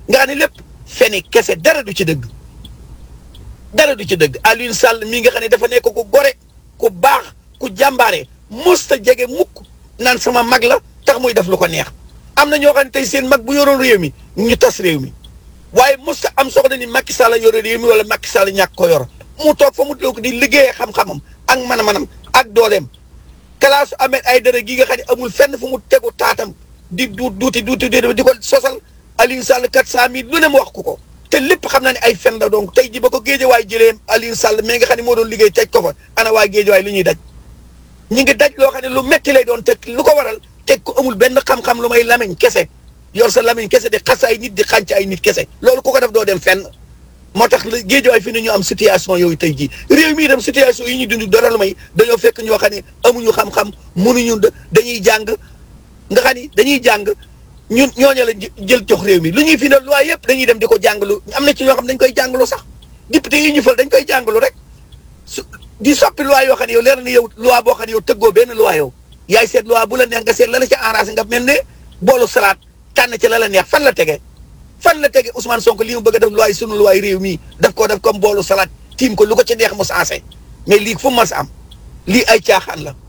nga xam ne lépp feni kese dara du ci dëgg dara du ci dëgg Alioune Sall mii nga xam ne dafa nekk ku gore ku baax ku jàmbaare musta jege mukk naan sama mag la tax muy def lu ko neex am na ñoo xam ne tey seen mag bu yoroon réew mi ñu tas réew mi waaye musta am soxla ni Macky Sall yore réew mi wala Macky Sall ñàkk ko yor mu toog fa mu toog di liggéeyee xam-xamam ak man-manam ak dooleem kalaasu Ahmed Aïdara gi nga xam ne amul fenn fu mu tegu taatam di du duuti duuti di ko sosal Alioune Sall quatre cent mille lu ne mu wax ko ko te lépp xam na ne ay fen la donc tey ji ba ko géejewaay jëlee Alioune Sall mais nga xam ne moo doon liggéey teg ko fa ana waa géejewaay li ñuy daj ñu ngi daj loo xam ne lu metti lay doon te lu ko waral teg ko amul benn xam-xam lu may lamiñ kese yor sa lamiñ kese di xas ay nit di xànc ay nit kese loolu ku ko def doo dem fenn moo tax géejewaay fi ne ñu am situation yooyu tey jii réew mi itam situation yi ñu dund dara lu may dañoo fekk ñoo xam ne amuñu xam-xam mënuñu dañuy jàng nga xam ni dañuy jàng ñun ñooñu la jël jox réew mi lu ñuy fi ne loi yëpp dañuy dem di ko jàngalu am na ci ñoo xam dañ koy jàngalu sax député yi ñu fal dañ koy jàngalu rek su di soppi loi yoo xam ne yow leer na yow loi boo xam ne yow tëggoo benn loi yow yaay seet loi bu la neex nga seet la la ca arrangé nga mel ne boolu salaat tànn ci la la neex fan la tege fan la tege Ousmane Sonko li mu bëgg a def loi sunu loi réew mi daf koo def comme boolu salaat tiim ko lu ko ci neex mu sensé mais lii fu mu mas am lii ay caaxaan la.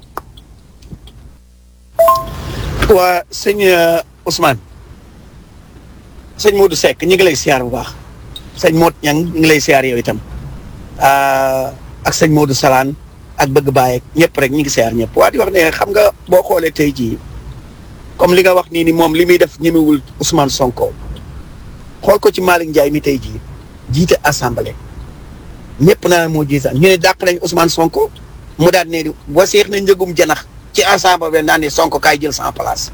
waa sëñ Ousmane sëñ Modou Seck ñu ngi lay siyaar bu baax sëñ Modou Niang ñu ngi lay siyaar yow itam ak sëñ Modou Salaan ak bëgg bàyyi ñëpp rek ñu ngi siyaar ñëpp waa di wax ne xam nga boo xoolee tey jii comme li nga wax nii ni moom li muy def ñemewul Ousmane Sonko xool ko ci Malick Ndiaye mi tey jii jiite assemblée ñëpp naa moo jiite ñu ne dàq nañ Ousmane Sonko mu daal ne waseex na njëgum janax ci assemblée naan ne Sonko kaay jël sans place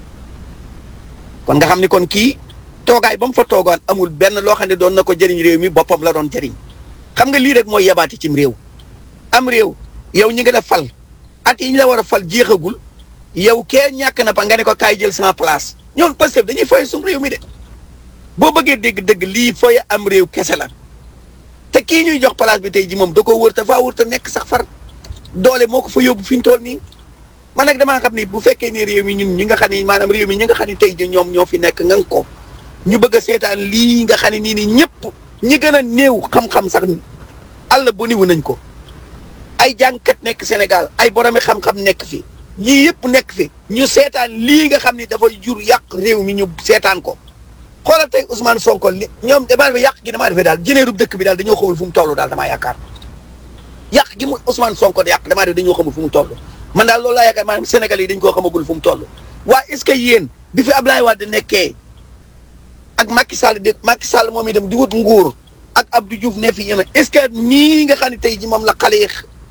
kon nga xam ni kon kii toogaay ba mu fa toogaan amul benn loo xam ne doon na ko jëriñ réew mi boppam la doon jëriñ xam nga lii rek mooy yabaati cim réew am réew yow ñi nga def fal at yi ñu la war a fal jeexagul yow kee ñàkk na pa nga ne ko kaay jël sans place ñoom parce que dañuy foy sum réew mi de boo bëggee dégg dëgg lii foy am réew kese la te kii ñuy jox place bi tey ji moom da koo wër te faa wër te nekk sax far doole moo ko fa yóbbu fi ñu toll nii man nag damaa xam ni bu fekkee ni réew mi ñun ñi nga xam ni maanaam réew mi ñi nga xam ni tey ji ñoom ñoo fi nekk nga ko ñu bëgg a seetaan lii nga xam ne nii ni ñëpp ñi gën a néew xam-xam sax àll bu niwu nañ ko ay jàngkat nekk Sénégal ay boromi xam-xam nekk fi ñii yëpp nekk fi ñu seetaan lii nga xam ni dafay jur yàq réew mi ñu seetaan ko xoolal tey Ousmane Sonko li ñoom damaa defe yàq gi damaa defee daal jëneerub dëkk bi daal dañoo xamul fu mu toll daal damaa yaakaar yàq gi mu Ousmane Sonko di yàq damaa defe dañoo xamul fu mu toll man daal loolu laa yaakaar maanaam Sénégal yi dañ koo xamagul fu mu toll waa est-ce que yéen bi fi Abdoulaye Wade nekkee ak Macky Sall di Macky Sall moom itam di wut nguur ak Abdou Diouf ne fi yéen est-ce que nii nga xam ne tey ji moom la xale yi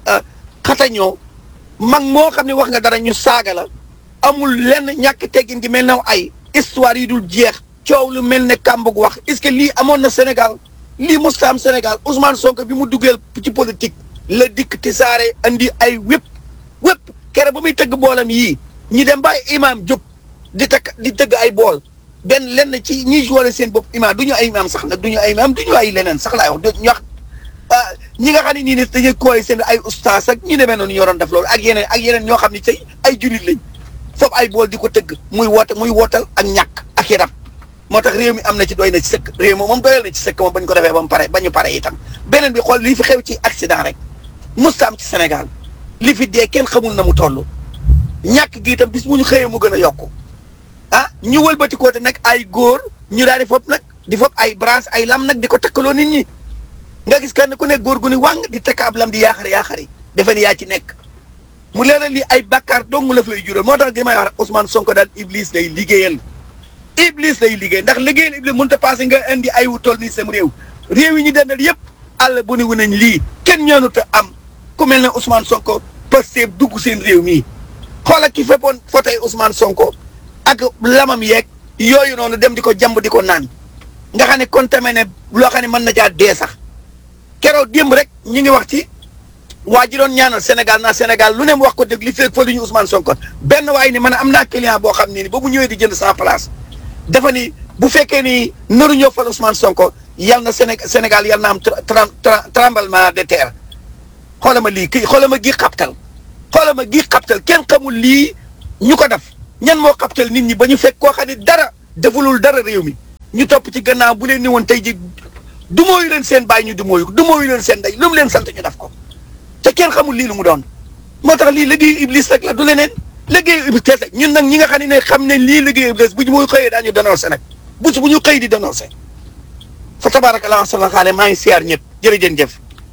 xatañoo mag moo xam ne wax nga dara ñu saaga la amul lenn ñàkk teggin gi mel na ay histoire yi dul jeex coow lu mel ne kàmbug wax est-ce que lii amoon na Sénégal lii musta am Sénégal Ousmane Sonko bi mu duggeel ci politique la dikk ti saare andi ay wépp wépp kere ba muy tëgg boolam yii ñi dem ba imaam jóg di takk di tëgg ay bool benn lenn ci ñi wane seen bopp imaam du ñu ay imaam sax nag du ñu ay imaam du ñu ay leneen sax laay wax ñu wax ñi nga xam ne nii ne dañuy koy seen ay ustaas ak ñi demee noonu ñoo doon def loolu ak yeneen ak yeneen ñoo xam ne tey ay jullit lañ foofu ay bool di ko tëgg muy woote muy wootal ak ñàkk ak yaram moo tax réew mi am na ci doy na ci sëkk réew mi moom doyal na ci sëkk moom bañ ko defee ba mu pare ba ñu pare itam beneen bi xool lii fi xew ci accident rek musta am ci Sénégal li fi dee kenn xamul na mu toll ñàkk gi itam bis bu ñu xëyee mu gën a yokku ah ñu wëlbati ko te nag ay góor ñu daal di fopp nag di fopp ay branche ay lam nag di ko takkaloo nit ñi nga gis kenn ku nekk góor gu ni wàng di takk ab lam di yaaxari yaaxari defe ni yaa ci nekk mu leeral lii ay bakkaar dong la fay jural moo tax gi may wax Ousmane Sonko daal Iblis lay liggéeyal Iblis lay liggéey ndax liggéeyal Iblis mënut a passé nga indi ay wu toll nii sam réew réew yi ñu dendal yëpp àll bu ni wu nañ lii kenn ñaanut a am ku mel ne Ousmane Sonko Pastef dugg seen réew mii xoolal ki feppoon fotoy Ousmane Sonko ak lamam yeeg yooyu noonu dem di ko jàmb di ko naan nga xam ne contaminé loo xam ne mën na caa dee sax keroog démb rek ñu ngi wax ci waa ji doon ñaanal Sénégal naa Sénégal lu ne mu wax ko dëgg li fekk fa lu ñu Ousmane Sonko benn waaye ni man am naa client boo xam ne ni ba mu ñëwee di jënd sans place dafa ni bu fekkee ni naru ñëw fal Ousmane Sonko yal na Séné Sénégal yal na am tremblement de terre xoolal ma lii kii xoolal ma gii xaptal xoolal ma gii xaptal kenn xamul lii ñu ko def ñan moo xaptal nit ñi ba ñu fekk koo xam ne dara defulul dara réew mi ñu topp ci gannaaw bu leen ni woon tey ji dumóoyu leen seen bàyyi ñu dumóoyu ko dumóoyu leen seen ndey lu mu leen sant ñu def ko te kenn xamul lii lu mu doon moo tax lii liggéeyu iblis rek la du leneen liggéeyu iblis kese ñun nag ñi nga xam ne ne xam ne lii liggéeyu iblis bu ñu muy xëyee daañu dénoncé nag bu bu ñu xëy di dénoncé fa tabarakallah sala xaale maa ngi siyaar ñëpp jërëjën jëf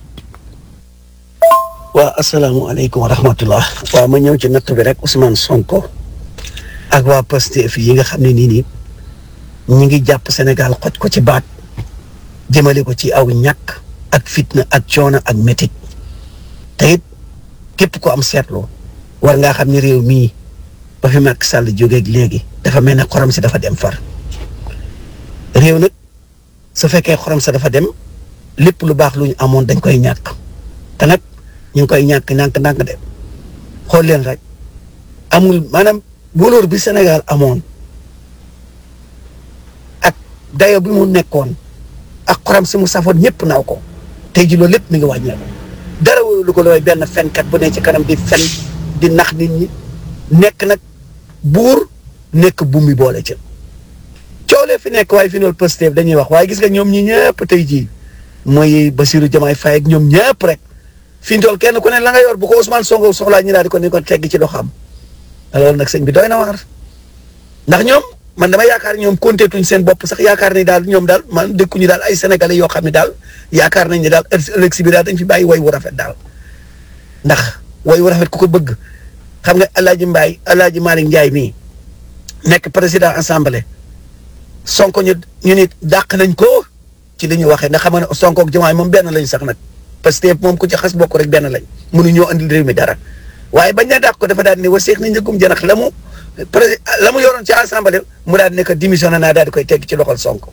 waa asalaamaaleykum wa rahmatullah waaw ma ñëw ci natt bi rek Ousmane Sonko ak waa Pastef yi nga xam ne nii nii ñi ngi jàpp Sénégal xoj ko ci baat jëmale ko ci aw ñàkk ak fitna ak coono ak métit te it képp ko am seetlu war ngaa xam ne réew mii ba fi Macky Sall jógeeg léegi dafa mel ne xorom si dafa dem far réew nag su fekkee xorom sa dafa dem lépp lu baax lu ñu amoon dañ koy ñàkk te nag ñu ngi koy ñàkk ñàkk ndànk de xool leen rek amul maanaam wóolóor bi Sénégal amoon ak dayo bi mu nekkoon ak xorom si mu safoon ñëpp naw ko tey ji loolu lépp mi ngi wàññeeku dara wóolu ko looy benn fenkat bu ne ci kanam di fen di nax nit ñi nekk nag buur nekk bummi boole ca coolee fi nekk waaye fi noonu Pastef dañuy wax waaye gis nga ñoom ñi ñëpp tey jii mooy Bassirou Diomaye Faye ak ñoom ñëpp rek fi ñu toll kenn ku ne la nga yor bu ko Ousmane Sonko soxlaa ñu daal di ko ni ko tegg ci doxam loolu nag sëñ bi doy na waar ndax ñoom man dama yaakaar ñoom konteetuñ seen bopp sax yaakaar ni daal ñoom daal man dëkkuñu daal ay sénégalais yoo xam ne daal yaakaar nañ ne daal ëllëg si bi daal dañ fi bàyyi way wu rafet daal ndax way wu rafet ku ko bëgg xam nga El Hadj Mbaye El Hadj Malick Ndiaye mii nekk président assemblée Sonko ñu ñu nit dàq nañ ko ci li ñu waxee ndax xam nga ne Sonko ak Diomaye moom benn lañ sax nag parce que moom ku ci xas bokk rek benn lañ mënuñoo andil réew mi dara waaye bañ na dàq ko dafa daal di ne wa seex na njëkkum jënax la mu pré la mu yoroon ci assemblée mu daal di ne que démissionné naa daal di koy tegg ci loxol Sonko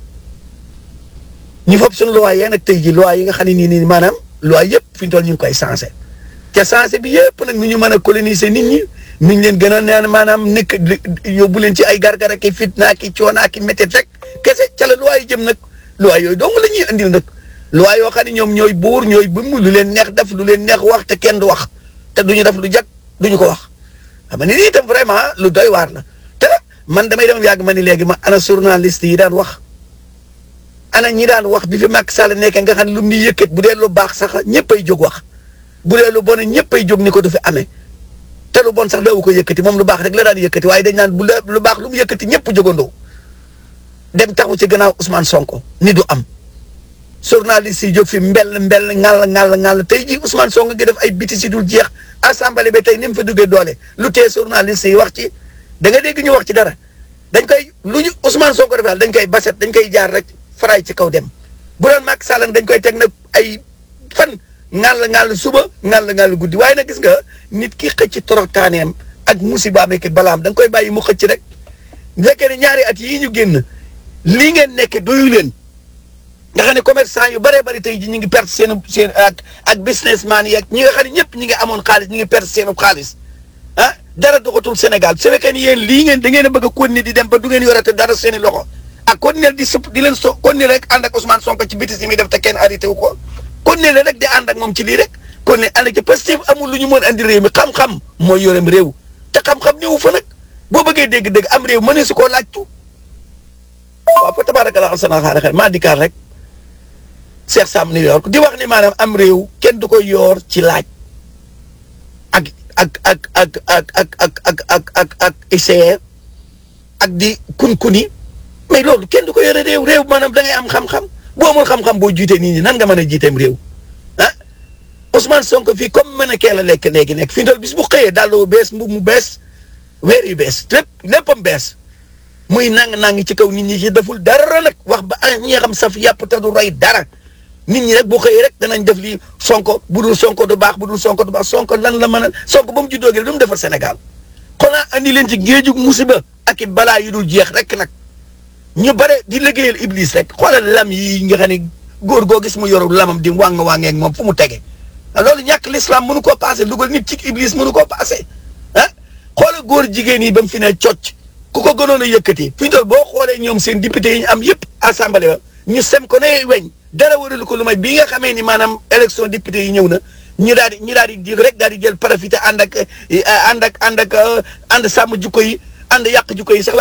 ñu fopp suñu loi yee nag tey ji loi yi nga xam ne nii nii maanaam loi yëpp fi ñu toll ñu ngi koy changé te changé bi yëpp nag nu ñu mën a coloniser nit ñi nu ñu leen gën a naan maanaam nekk yóbbu leen ci ay gargara ki fitna ki coona ki métti rek kese ca la loi yi jëm nag loi yooyu dong la ñuy andil nag loi yoo xam ne ñoom ñooy buur ñooy bëmm lu leen neex def lu leen neex wax te kenn du wax te duñu def lu jag duñu ko wax xam nga ni lii itam vraiment lu doy waar la te man damay dem yàgg ma ni léegi ma ana journaliste yi daan wax ana ñi daan wax bi fi Macky Sall nekkee nga xam ne lu mu ni yëkkat bu dee lu baax sax ñëppay jóg wax bu dee lu bon ñëppay jóg ni ko du fi amee te lu bon sax daawu ko yëkkati moom lu baax rek la daan yëkkati waaye dañ naan bu lu baax lu mu yëkkati ñëpp jógandoo dem taxu ci gannaaw Ousmane Sonko ni du am journaliste yi jóg fi mbell mbell ŋàll ŋàll ŋàll tey jii Ousmane Sonko gi def ay biti si dul jeex assemblée bi tey ni mu fa duggee doole lu tee journaliste yi wax ci da nga dégg ñu wax ci dara dañ koy lu ñu Ousmane Sonko def daal dañ koy baset dañ koy jaar rek faraay ci kaw dem bu doon Macky Sall dañ koy teg nag ay fan ŋàll ŋàll suba ŋàll ŋàll guddi waaye nag gis nga nit ki xëcc toroxtaaneem ak musibaam ak balaam da nga koy bàyyi mu xëcc rek bu fekkee ne ñaari at yii ñu génn lii ngeen nekk doyu leen nga xam ne commerçant yu bëree bëri tey ji ñu ngi perte seen seen ak ak businessman yi ak ñi nga xam ne ñëpp ñi ngi amoon xaalis ñi ngi perte seen xaalis ah dara doxatul Sénégal su fekkee ni yéen lii ngeen da ngeen a bëgg a continuer di dem ba du ngeen yorate dara seen i loxo ak continuer di sëpp di leen so continuer rek ànd ak Ousmane Sonko ci bitis yi muy def te kenn arrêté wu ko continuer rek di ànd ak moom ci lii rek continuer ànd ci Pastef amul lu ñu mën andi réew mi xam-xam mooy yorem réew te xam-xam ñëwu fa nag boo bëggee dégg-dégg am réew mënee su koo laajtu waaw fa tabaaraka sana xaar xel maa dikkaat rek Cheikh Sam New York di wax ni maanaam am réew kenn du ko yoor ci laaj ak ak ak ak ak ak ak ak ak ak ak essayer ak di kun-kuni mais loolu kenn du ko yore réew réew maanaam da ngay am xam-xam boo amul xam-xam boo jiitee nit ñi nan nga mën a jiiteem réew ah Ousmane Sonko fii comme mën a kee la lekk léegi nekk fii ndol bis bu xëyee dàll bu bees mbub mu bees weer yu bees lépp léppam bees muy nang-nang ci kaw nit ñi ci deful dara nag wax ba ah ñi nga xam saf yàpp te du roy dara nit ñi rek boo xëyee rek danañ def lii sonko bu dul sonko du baax bu dul sonko du baax sonko lan la mën a sonko ba mu juddoo gi lu mu defar Sénégal xanaa andi leen ci géejug musiba ak i balaa yu dul jeex rek nag ñu bare di liggéeyal iblis rek xoolal lam yi nga xam ne góor goo gis mu yoru lamam di wàng wàngeeg moom fu mu tege loolu ñàkk l'islam mënu koo passé dugal nit ci iblis mënu koo passé ah xoolal góor jigéen yi ba mu fi ne cocc ku ko gënoon a yëkkati fi ñu boo xoolee ñoom seen député yi ñu am yëpp assemblée ba ñu sem ko ne weñ dara waralu ko lu may bii nga xamee ni maanaam élection député yi ñëw na ñu daal di ñu daal di di rek daal di jël profité ànd ak ànd ak ànd ak ànd sàmm jukko yi ànd yàq jukko yi sax laay wax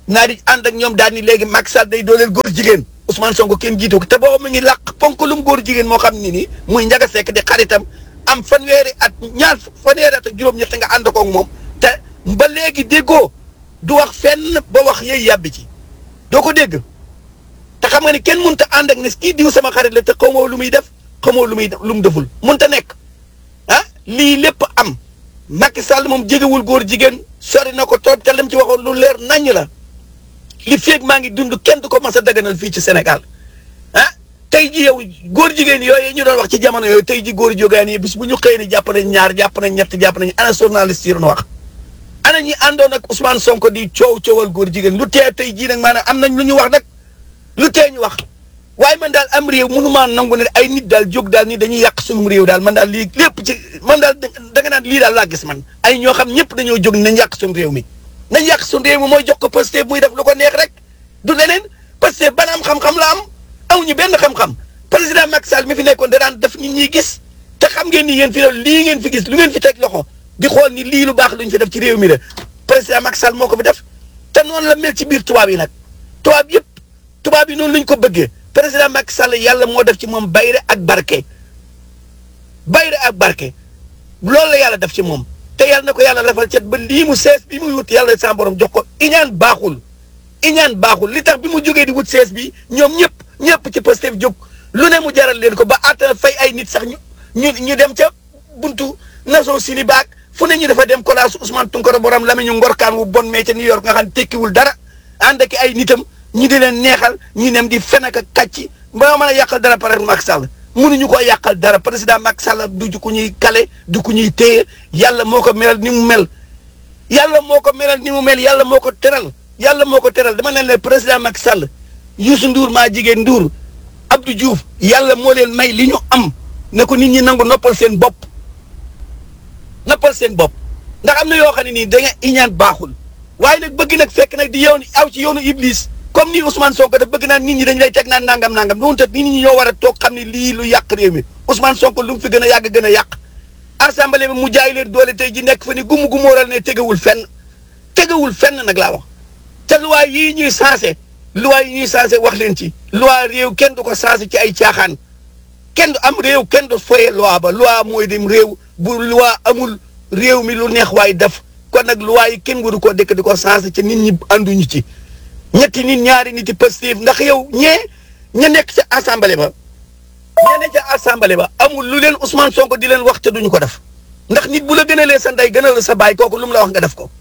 naa di ànd ak ñoom daal ni léegi Macky Sall day dooleel góor jigéen Ousmane Sonko kenn jiitu ko te booba mu ngi làq ponkalum góor jigéen moo xam ni ni muy njaga sekk di xaritam am fanweeri at ñaar fanweeri at ak juróom-ñett nga ànd koog moom te ba léegi déggoo du wax fenn ba wax yey yàbbi ci doo ko dégg te xam nga ni kenn mënut a ànd ak ne kii diw sama xarit la te xamoo lu muy def xamoo lu muy lu mu deful mënut a nekk ah lii lépp am Macky Sall moom jegewul góor jigéen sori na ko toog te lim ci waxoon lu leer naññ la li feeg maa ngi dund kenn du ko mas a daganal fii ci Sénégal ah tey ji yow góor jigéen yooyu ñu doon wax ci jamono yooyu tey ji góor jógaan yi bis bu ñu xëy ni jàpp nañ ñaar jàpp nañ ñett jàpp nañ ana journaliste yi doon wax ana ñi àndoon ak Ousmane Sonko di coow coowal góor jigéen lu tee tey jii nag maanaam am nañ lu ñu wax nag lu tee ñu wax waaye man daal am réew mënumaa nangu ne ay nit daal jóg daal ni dañuy yàq sunum réew daal man daal lii lépp ci man daal da nga naan lii daal laa gis man ay ñoo xam ñëpp dañoo jóg nañ yàq sun réew mi nañ yàq sun réew mi mooy jox ko Pastef muy def lu ko neex rek du leneen Pastef ban am xam-xam la am amuñu benn xam-xam président Macky Sall mi fi nekkoon da daan def nit ñi gis te xam ngeen ni yéen fi doon lii ngeen fi gis lu ngeen fi teg loxo di xool ni lii lu baax luñ fi def ci réew mi la président Macky Sall moo ko fi def te noonu la mel ci biir tubaab yi nag tubaab yëpp tubaab yi noonu lañ ko bëggee président Macky Sall yàlla moo def ci moom bayre ak barke bayre ak barke loolu la yàlla def ci moom te yàlla na ko yàlla lafal cet ba lii mu sees bi muy wut yàlla sa borom jox ko iñaan baaxul iñaan baaxul li tax bi mu jógee di wut sees bi ñoom ñëpp ñëpp ci Pastef jóg lu ne mu jaral leen ko ba àtta fay ay nit sax ñu ñu ñu dem ca buntu Nations Unies baag fu ne ñu dafa dem kolaasu Ousmane Tounkara borom la ñu ngorkaan wu bon mee ca New York nga xam ne tekkiwul dara ànd ak ay nitam ñi di leen neexal ñi nem di fen ak kàcci ba mën a yàqal dara pare Macky Sall mënuñu ko yàqal dara président Macky Sall du ku ñuy kale du ku ñuy téye yàlla moo ko melal ni mu mel yàlla moo ko melal ni mu mel yàlla moo ko teral yàlla moo ko teral dama leen ne président Macky Sall Youssou Ndour maa jigéen Ndour Abdou Diouf yàlla moo leen may li ñu am ne ko nit ñi nangu noppal seen bopp noppal seen bopp ndax am na yoo xam ne nii da nga iñaan baaxul waaye nag bëgg nag fekk nag di yow aw ci yoonu Iblis comme ni Ousmane Sonko daf bëgg naan nit ñi dañ lay teg naan nangam nangam noonu te nit ñi ñoo war a toog xam ne lii lu yàq réew mi Ousmane Sonko lu mu fi gën a yàgg gën a yàq assemblée bi mu jaay leen doole tey ji nekk fa ni gumu gumóoral ne tegewul fenn tegewul fenn nag laa wax te loi yii ñuy sensé loi yi ñuy sensé wax leen ci loi réew kenn du ko sensé ci ay caaxaan kenn du am réew kenn du foye loi ba loi mooy dem réew bu loi amul réew mi lu neex waay def kon nag loi yi kenn waru koo dëkk di ko sensé ci nit ñi ànduñu ci ñetti nit ñaari nit yi Pastef ndax yow ñee ña nekk ca assemblée ba ña nekk ca assemblée ba amul lu leen Ousmane Sonko di leen wax te duñu ko def ndax nit bu la gënalee sa ndey gënal sa baay kooku lu mu la wax nga def ko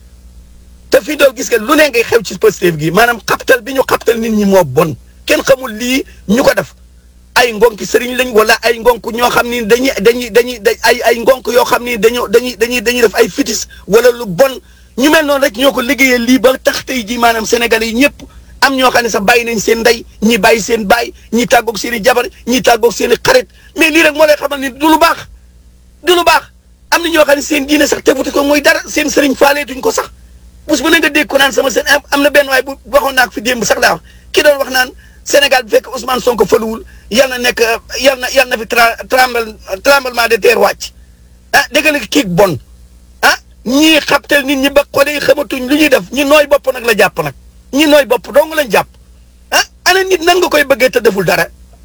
te fii dool gis nga lu ne ngay xew ci Pastef gi maanaam xaptal bi ñu xaptal nit ñi moo bon kenn xamul lii ñu ko def ay ngonki sëriñ lañ wala ay ngonk ñoo xam ni dañuy dañuy dañuy ay ay ngonk yoo xam ni dañoo dañuy dañuy dañuy def ay fitis wala lu bon ñu mel noonu rek ñoo ko liggéeyee lii ba tax tey jii maanaam sénégalais yi ñëpp am ñoo xam ne sax bàyyi nañ seen ndey ñi bàyyi seen baay ñi tàggoog seen i jabar ñi tàggoog seen i xarit mais lii rek moo lay xamal ni du lu baax du lu baax am na ñoo xam ne seen diine sax teguti ko mooy dara seen sëriñ faaleetuñ ko sax bés bu ne nga dégg ko naan sama seen am na benn waay bu waxoon naa ko fi démb sax laa wax ki doon wax naan Sénégal bu fekk Ousmane Sonko faluwul yal na nekk yal na yal na fi tremblement tremblement de terre wàcc ah dégg nga kii bon ah ñii xabtal nit ñi ba xole yi xamatuñ lu ñuy def ñi nooy bopp nag la jàpp nag ñi nooy bopp dong lañ jàpp ah ana nit nan nga koy bëggee te deful dara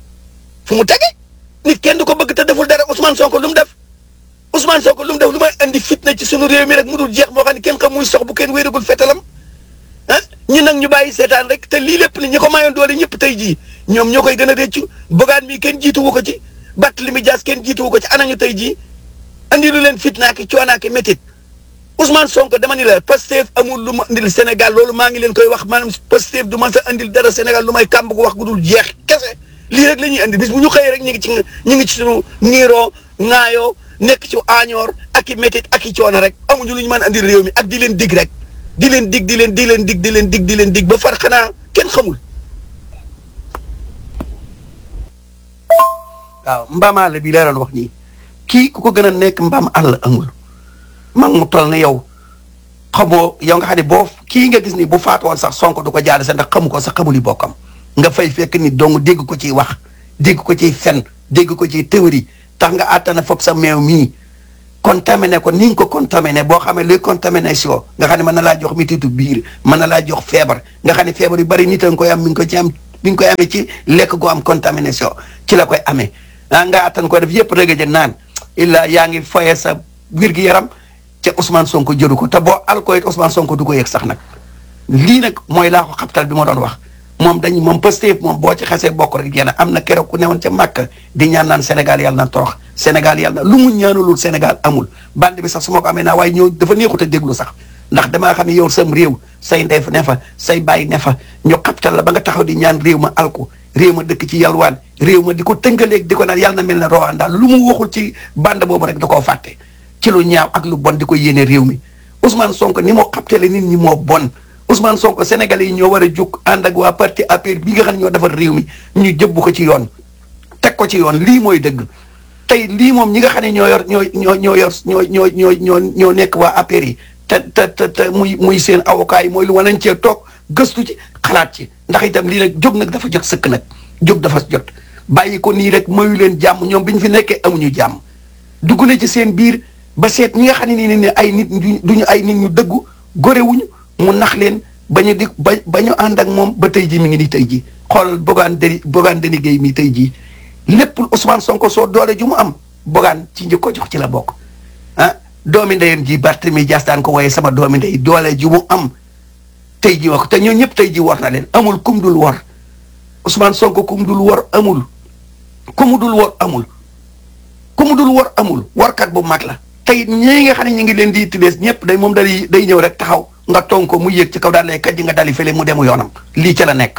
fu mu tege nit kenn du ko bëgg te deful dara Ousmane Sonko lu mu def Ousmane Sonko lu mu def lu may andi fitna ci sunu réew mi rek mu dul jeex moo xam ne kenn xam muy sox bu kenn wéeragul fetalam ah ñi nag ñu bàyyi seetaan rek te lii lépp ni ñi ko mayoon doole ñëpp tey jii ñoom ñoo koy gën a réccu bogaan mi kenn jiituwu ko ci batt li mi jaas kenn jiituwu ko ci anañu tey jii andi lu leen fitnaa ki coonaa ki métit Ousmane Sonko dama ni la Pastef amul lu ma andil Sénégal loolu maa ngi leen koy wax maanaam Pastef du man sa andil dara Sénégal lu may kàmb gu wax gu dul jeex kese lii rek la ñuy andi bis bu ñu xëyee rek ñu ngi ci ñu ngi ci sunu niiroo ŋaayoo nekk ci aañoor ak i métit ak i coono rek amuñu lu ñu mën andil réew mi ak di leen dig rek di leen dig di leen di leen dig di leen dig di leen dig ba far xanaa kenn xamul. waaw mbaamaale bi leeral wax nii kii ku ko gën a nekk mbaam àll amul. mag mu toll ne yow xamoo yow nga xam ne boo kii nga gis ni bu faatu woon sax sonko du ko jaale sax ndax xamu ko sax xamuli bokkam nga fay fekk ni dong dégg ko ciy wax dégg ko ciy fen dégg ko ciy théorie tax nga àttana fopp sa meew mii contaminé ko ni nga ko contaminé boo xamee luy contamination nga xam ne mën na laa jox mititu biir mën na laa jox feebar nga xam ne feebar yu bari nit a nga koy am mi ngi ko ci am mi ngi koy amee ci lekk gu am contamination ci la koy amee ah nga attan ko def yëpp rëgëj naan illa yaa ngi foye sa wér gi yaram ca Ousmane Sonko jëru ko te boo al ko it Ousmane Sonko du ko yëg sax nag lii nag mooy laa ko xabtal bi ma doon wax moom dañ moom Pastef moom boo ci xasee bokk rek yéen am na keroog ku newoon ca Màkka di ñaan naan Sénégal yàlla na torox Sénégal yàlla na lu mu ñaanalul Sénégal amul bande bi sax su ma ko amee naa waaye ñëw dafa neexut a déglu sax ndax damaa xam ne yow sam réew say ndey ne fa say bàyyi ne fa ñu xabtal la ba nga taxaw di ñaan réew ma alku réew ma dëkk ci yalwaan réew ma di ko tëngaleeg di ko naan yàlla na mel ne Rwanda lu mu waxul ci bande boobu rek da koo fàtte ci lu ñaaw ak lu bon di ko yéene réew mi Ousmane Sonko ni moo xabtale nit ñi moo bon Ousmane Sonko Sénégalais yi ñoo war a jóg ànd ak waa parti APR bi nga xam ne ñoo defar réew mi ñu jëbbu ko ci yoon teg ko ci yoon lii mooy dëgg tey lii moom ñi nga xam ne ñoo yor ñoo ñoo ñoo yor ñoo ñoo ñoo ñoo ñoo nekk waa APR yi te te te te muy muy seen avocat yi mooy lu wanañ cee toog gëstu ci xalaat ci ndax itam lii nag jóg nag dafa jot sëkk nag jóg dafa jot bàyyi ko nii rek mayu leen jàmm ñoom bi ñu fi nekkee amuñu jàmm dugg na ci seen biir ba seet ñi nga xam ne nii ne ay nit duñu ay nit ñu dëggu gorewuñu mu nax leen ba ñu di ba ba ñu ànd ak moom ba tey jii mi ngi nii tey jii xoolal Bougane Deni Bougane Deni Gueye mi tey jii lépp Ousmane Sonko soo doole ju mu am Bougane ci njëkk ko jox ci la bokk ah doomi ndeyam ji Barthélemy Dias daan ko waaye sama doomi ndey doole ju mu am tey jii wax te ñoo ñëpp tey jii war na leen amul kum dul war Ousmane Sonko kum dul war amul kumu dul war amul kumu dul war amul warkat bu mag la tey ñii nga xam ne ñu ngi leen di tilees ñëpp day moom day day ñëw rek taxaw nga ton ko mu yéeg ci kaw daal lay kat ji nga dali fële mu demu yoonam lii ca la nekk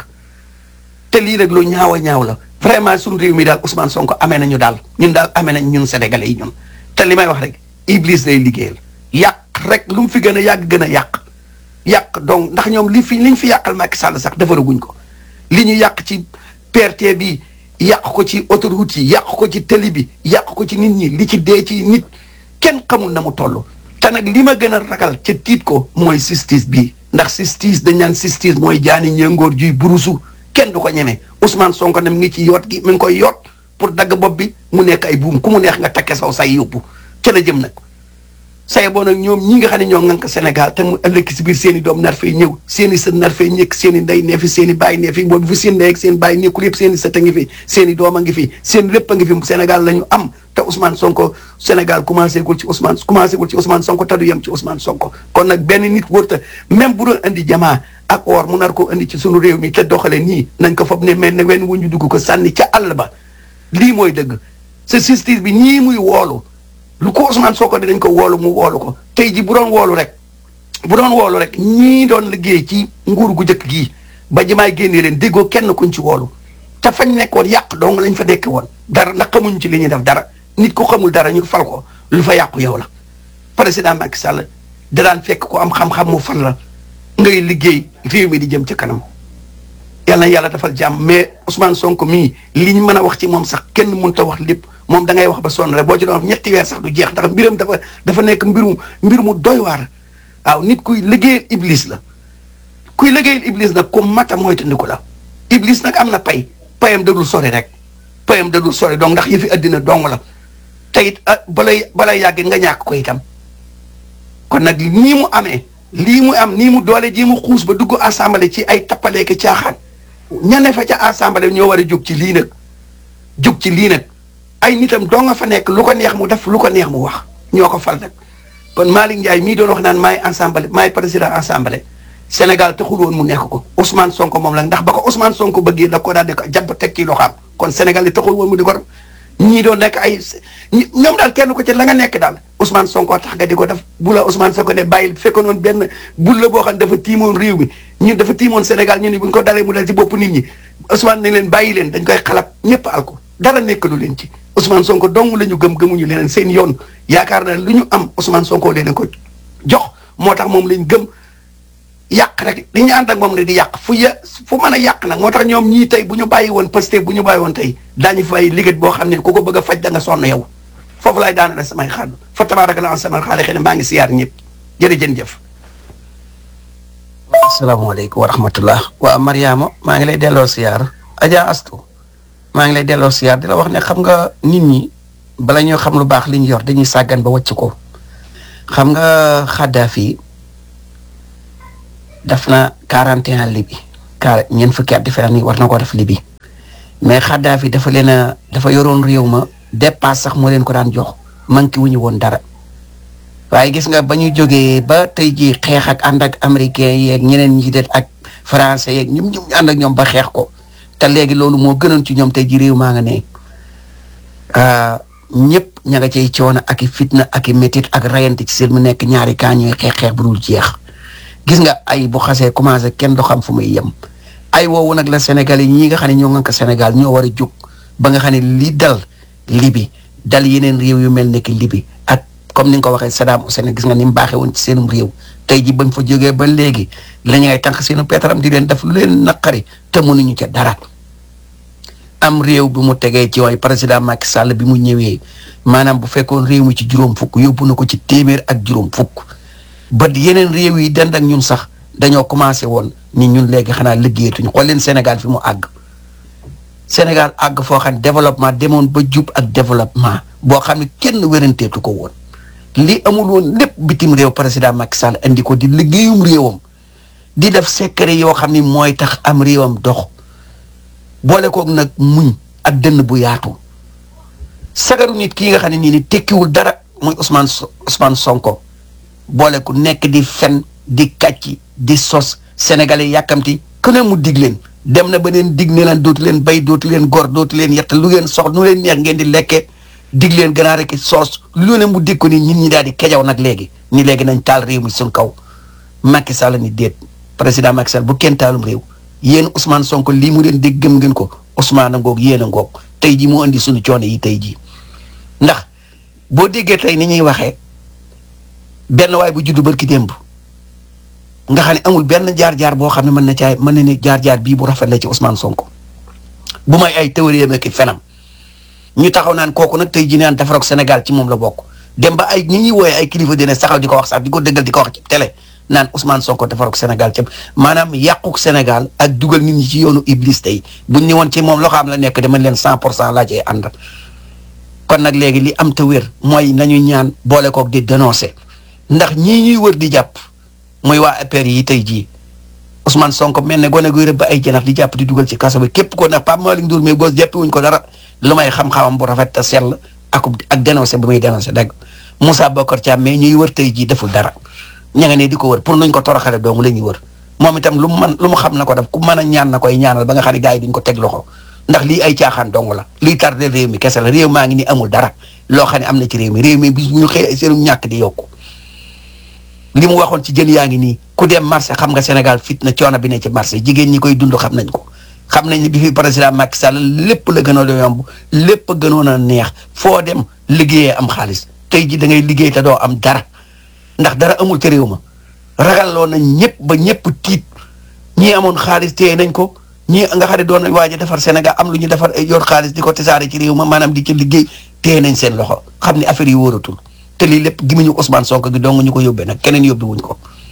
te lii rek lu ñaaw a ñaaw la vraiment suñu réew mi daal Ousmane Sonko amee nañu daal ñun daal amee nañ ñun sénégalais yi ñun te li may wax rek Iblis lay liggéeyal yàq rek lu mu fi gën a yàgg gën a yàq yàq donc ndax ñoom li fi li ñu fi yàqal Macky Sall sax defaraguñ ko li ñu yàq ci PRT bi yàq ko ci autoroute yi yàq ko ci télé bi yàq ko ci nit ñi li ci dee ci nit kenn xamul na mu toll te nag li ma gën a ragal ca tiit ko mooy justice bi ndax justice dañ naan justice mooy jaani ñëngoor juy burusu kenn du ko ñeme Ousmane Sonko ne mi ngi ci yoot gi mi ngi koy yoot pour dagg bopp bi mu nekk ay buum ku mu neex nga takke saw say yóbbu ca la jëm nag say boo nag ñoom ñi nga xam ne ñoo ŋànk Sénégal te mu ëllëg si biir seen i doom nar fay ñëw seen i sët nar fay ñëkk seen i ndey nee fi seen i baay nee fi boobu fi seen ndey ak seen baay nekkul yëpp seen i sët a ngi fi seen i doom a ngi fi seen lépp a ngi fi Sénégal la ñu am te Ousmane Sonko Sénégal commencé gul ci Ousmane commencé gul ci Ousmane Sonko te du yem ci Ousmane Sonko kon nag benn nit wërta même bu doon andi jamaa ak or mu nar ko andi ci sunu réew mi te doxale nii nañ ko foog ne mel ne wenn wuñu dugg ko sànni ca àll ba lii mooy dëgg sa justice bi ñii muy woolu lu ko Ousmane Sonko dinañ ko woolu mu woolu ko tey ji bu doon woolu rek bu doon woolu rek ñii doon liggéey ci nguur gu njëkk gii ba jimaay génnee leen déggoo kenn kuñ ci woolu te fañ nekkoon yàq dong lañ fa dekk woon dara ndax xamuñ ci li ñuy def dara nit ku xamul dara ñu fal ko lu fa yàqu yow la président Macky Sall da daan fekk ko am xam-xam mu fal la ngay liggéey réew mi di jëm ci kanam yàlla na yàlla defal jàmm mais Ousmane Sonko mii li ñu mën a wax ci moom sax kenn mënut a wax lépp moom da ngay wax ba sonn rek boo ci doon wax ñetti weer sax du jeex ndax mbiram dafa dafa nekk mbirum mbir mu doy waar waaw nit kuy liggéeyal iblis la kuy liggéeyal iblis nag ku mata moytandiku la iblis nag am na pay payam dadul sori rek payam dadul sori donc ndax yëfi addina dong la te it balay balay yàgg nga ñàkk ko itam kon nag nii mu amee lii mu am nii mu doole ji mu xuus ba dugg assemblée ci ay tappaleeki caaxaan ñane fa ca assemblée ñoo war a jóg ci lii nag jóg ci lii nag ay nitam doo nga fa nekk lu ko neex mu def lu ko neex mu wax ñoo ko fal nag kon Malick Ndiaye mii doon wax naan maay assemblée maay président assemblée Sénégal taxul woon mu nekk ko Ousmane Sonko moom la ndax ba ko Ousmane Sonko bëggee da ko daal di ko jàpp teg ci loxaam kon Sénégal yi taxul woon mu di ko def ñii doon nekk ay ñoom daal kenn ko ci la nga nekk daal Ousmane Sonko tax nga di ko def bu la Ousmane Sonko ne bàyyil fekkoon woon benn bul la boo xam ne dafa tiimoon réew mi ñun dafa tiimoon Sénégal ñu ne bu ñu ko dalee mu dal ci bopp nit ñi Ousmane nañ leen bàyyi leen dañ koy xalab ñëpp al ko dara nekkalu leen ci Ousmane Sonko dong la ñu gëm gëmuñu leneen seen yoon yaakaar na lu ñu am Ousmane Sonko leen ko jox moo tax moom lañ gëm yàq rek li ñu ànd ak moom ne di yàq fu ya fu mën a yàq nag moo tax ñoom ñii tey bu ñu bàyyi woon Pastef bu ñu bàyyi woon tey daañu fay liggéey boo xam ne ku ko bëgg a faj da nga sonn yow foofu laay daanale samay xaal fa tabaaraka la sama xaale xëy na maa ngi siyaar ñëpp jërëjën jëf asalaamaaleykum wa rahmatullah waa Mariama maa ngi lay delloo siyaar Adja Astu maa ngi lay delloo siyaar di la wax ne xam nga nit ñi bala ñoo xam lu baax li ñu yor dañuy sàggan ba wàcc ko xam nga Kadhafi def na 41 libi car ñeent fukki at defe naa ni war na ko def libi mais Kadhafi dafa leen a dafa yoroon réew ma dépasse sax moo leen ko daan jox manqué wuñu woon dara waaye gis nga ba ñu jógee ba tey jii xeex ak ànd ak américain yeeg ñeneen ñi det ak français yeeg ñum ñu ànd ak ñoom ba xeex ko te léegi loolu moo gënoon ci ñoom tey jii réew maa nga ne ñëpp ña nga cay coono ak i fitna ak i métit ak rayante ci seen mu nekk ñaari kaa ñooy xeex xeex bu dul jeex gis nga ay bu xasee commencé kenn du xam fu muy yem ay woowu nag la Sénégal yi ñi nga xam ne ñoo ngànk Sénégal ñoo war a jóg ba nga xam ne li dal libi dal yeneen réew yu mel ne ki libi ak comme ni nga ko waxee Saddam Hussein gis nga ni mu baaxee woon ci seenum réew tey ji bañ fa jógee ba léegi la ñu ngay tànk seenu pétaram di leen def lu leen naqari te mënuñu ca dara am réew bi mu tegee ci waay président Macky Sall bi mu ñëwee maanaam bu fekkoon réew mi ci juróom fukk yóbbu na ko ci téeméer ak juróom fukk ba yeneen réew yi dend ak ñun sax dañoo commencé woon ni ñun léegi xanaa liggéeyatuñu xool leen Sénégal fi mu àgg Sénégal àgg foo xam ne développement demoon ba jub ak développement boo xam ne kenn wéranteetu ko woon li amul woon lépp bitim réew président Macky Sall andi ko di liggéeyum réewam di def secret yoo xam ni mooy tax am réewam dox boole koog nag muñ ak dënn bu yaatu sagaru nit kii nga xam ne nii ni tekkiwul dara muy Ousmane Ousmane Sonko boole ku nekk di fen di kàcci di sos sénégalais yàkkamti ku ne mu dig leen dem na ba leen dig ne leen dootu leen bay dootu leen gor dootu leen yett lu ngeen sox nu leen neex ngeen di lekkee dig leen ganaar ak soos lu ne mu dig ko ni ñit ñi daal di kejaw nag léegi ni léegi nañ taal réew mi suñ kaw Macky Sall ni déet président Macky Sall bu kenn taalum réew yéen Ousmane Sonko lii mu leen dégg gëm ngeen ko Ousmane a ngoog yéen a ngoog tey jii moo indi suñu coono yi tey jii ndax boo déggee tey ni ñuy waxee benn waay bu juddu barki démb nga xam ne amul benn jaar-jaar boo xam ne mën na caay mën na ne jaar-jaar bii bu rafet la ci Ousmane Sonko bu may ay théorie ak fenam ñu taxaw naan kooku nag tey jii naan defaroog Sénégal ci moom la bokk dem ba ay ñi ñuy wooyee ay kilifa dina saxaw di ko wax sax di ko dëggal di ko wax ci télé naan Ousmane Sonko defaroog Sénégal ci maanaam yàquk Sénégal ak dugal nit ñi ci yoonu Iblis tey buñ ñëwoon ci moom loo xam la nekk dama leen cent pour cent laa cee ànd kon nag léegi li am te wér mooy nañu ñaan boole koog di dénoncer ndax ñii ñuy wër di jàpp muy waa APR yi tey jii Ousmane Sonko mel ne gone guy rëbb ay janax di jàpp di dugal ci kaso bi képp ko nag Pape Malick Ndour mais gos jàppi wuñ ko dara lu may xam-xamam bu rafet te sell ak ak dénoncé bu muy dénoncé dëgg Moussa Bokar Thiam mais ñuy wër tey jii deful dara ña nga ne di ko wër pour nuñ ko toroxale doomu la ñuy wër moom itam lu mu man lu mu xam na ko def ku mën a ñaan na koy ñaanal ba nga xam ne gars yi duñ ko teg loxo ndax lii ay caaxaan dong la lii tardé réew mi kese la réew maa ngi ni amul dara loo xam ne am na ci réew mi réew mi bis bu ñu xëy seenu ñàkk di yokku li mu waxoon ci jën yaa ngi nii ku dem marché xam nga Sénégal fit na coono bi ne ci marché jigéen ñi koy dund xam nañ ko xam nañ ne bi fi président Macky Sall lépp la gënoon a yomb lépp a gënoon a neex foo dem liggéeyee am xaalis tey ji da ngay liggéey te doo am dara ndax dara amul ci réew ma ragalloo nañ ñëpp ba ñëpp tiit ñii amoon xaalis téye nañ ko ñii nga xam ne doon nañ waaj a defar Sénégal am lu ñu defar yor xaalis di ko tasaare ci réew ma maanaam di ci liggéey téye nañ seen loxo xam ne affaire yi wóoratul te lii lépp gimiñu Ousmane Sonko gi dong ñu ko yóbbee nag keneen yóbbi wuñ ko.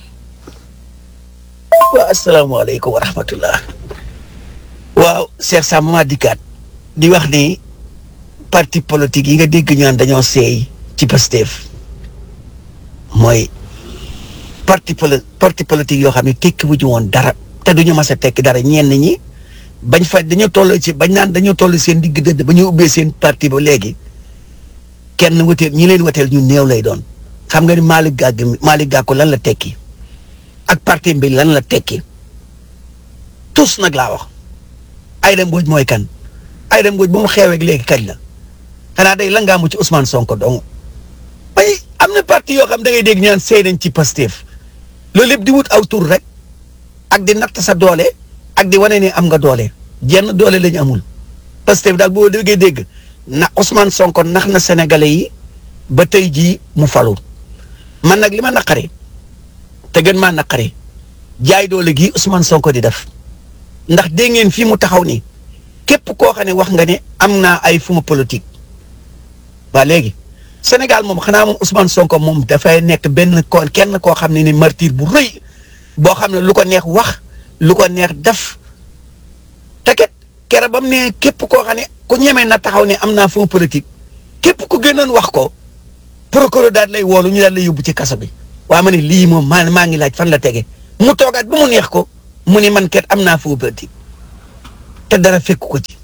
waaw asalaamaaleykum wa rahmatullah waaw Cheikh Sam ma dikkaat di wax ni parti politique yi nga dégg ñu naan dañoo seey ci Pastef mooy parti poli parti politique yoo xam ne tekki wuñu woon dara te duñu mas a tekki dara ñenn ñi bañ fa dañoo toll ci bañ naan dañoo toll seen digg dëdd ba ñu ubbee seen parti ba léegi kenn wëteel ñi leen wëteel ñu néew lay doon xam nga ni Malick Gakou Malick Gakou lan la tekki ak parti bi lan la tekki tous nag laa wax Aïda Mbodj mooy kan Aïda Mbodj ba mu xeeweeg léegi kañ la xanaa day la ngaa mu ci Ousmane Sonko dong bay am na parti yoo xam da ngay dégg ñu naan seey nañ ci Pastef loolu lépp di wut aw tur rek ak di natt sa doole ak di wane ne am nga doole jenn doole la ñu amul Pastef daal boo déggee dégg na Ousmane Sonko nax na sénégalais yi ba tey jii mu falu man nag li ma naqari te gën maa naqari jaay doole gi Ousmane Sonko di def ndax dégg ngeen fii mu taxaw ni képp koo xam ne wax nga ne am naa ay fuma politique waa léegi Sénégal moom xanaa moom Ousmane Sonko moom dafay nekk benn ko kenn koo xam ne ni martyr bu rëy boo xam ne lu ko neex wax lu ko neex def te ket kere ba mu ne képp koo xam ne ku ñemee na taxaw ne am naa fuma politique képp ku gënoon wax ko procureur daal lay woolu ñu daal lay yóbbu ci kaso bi waa ma ne lii moom maa maa ngi laaj fan la tege mu toogaat ba mu neex ko mu ni man kat am naa faux verdict te dara fekk ko ci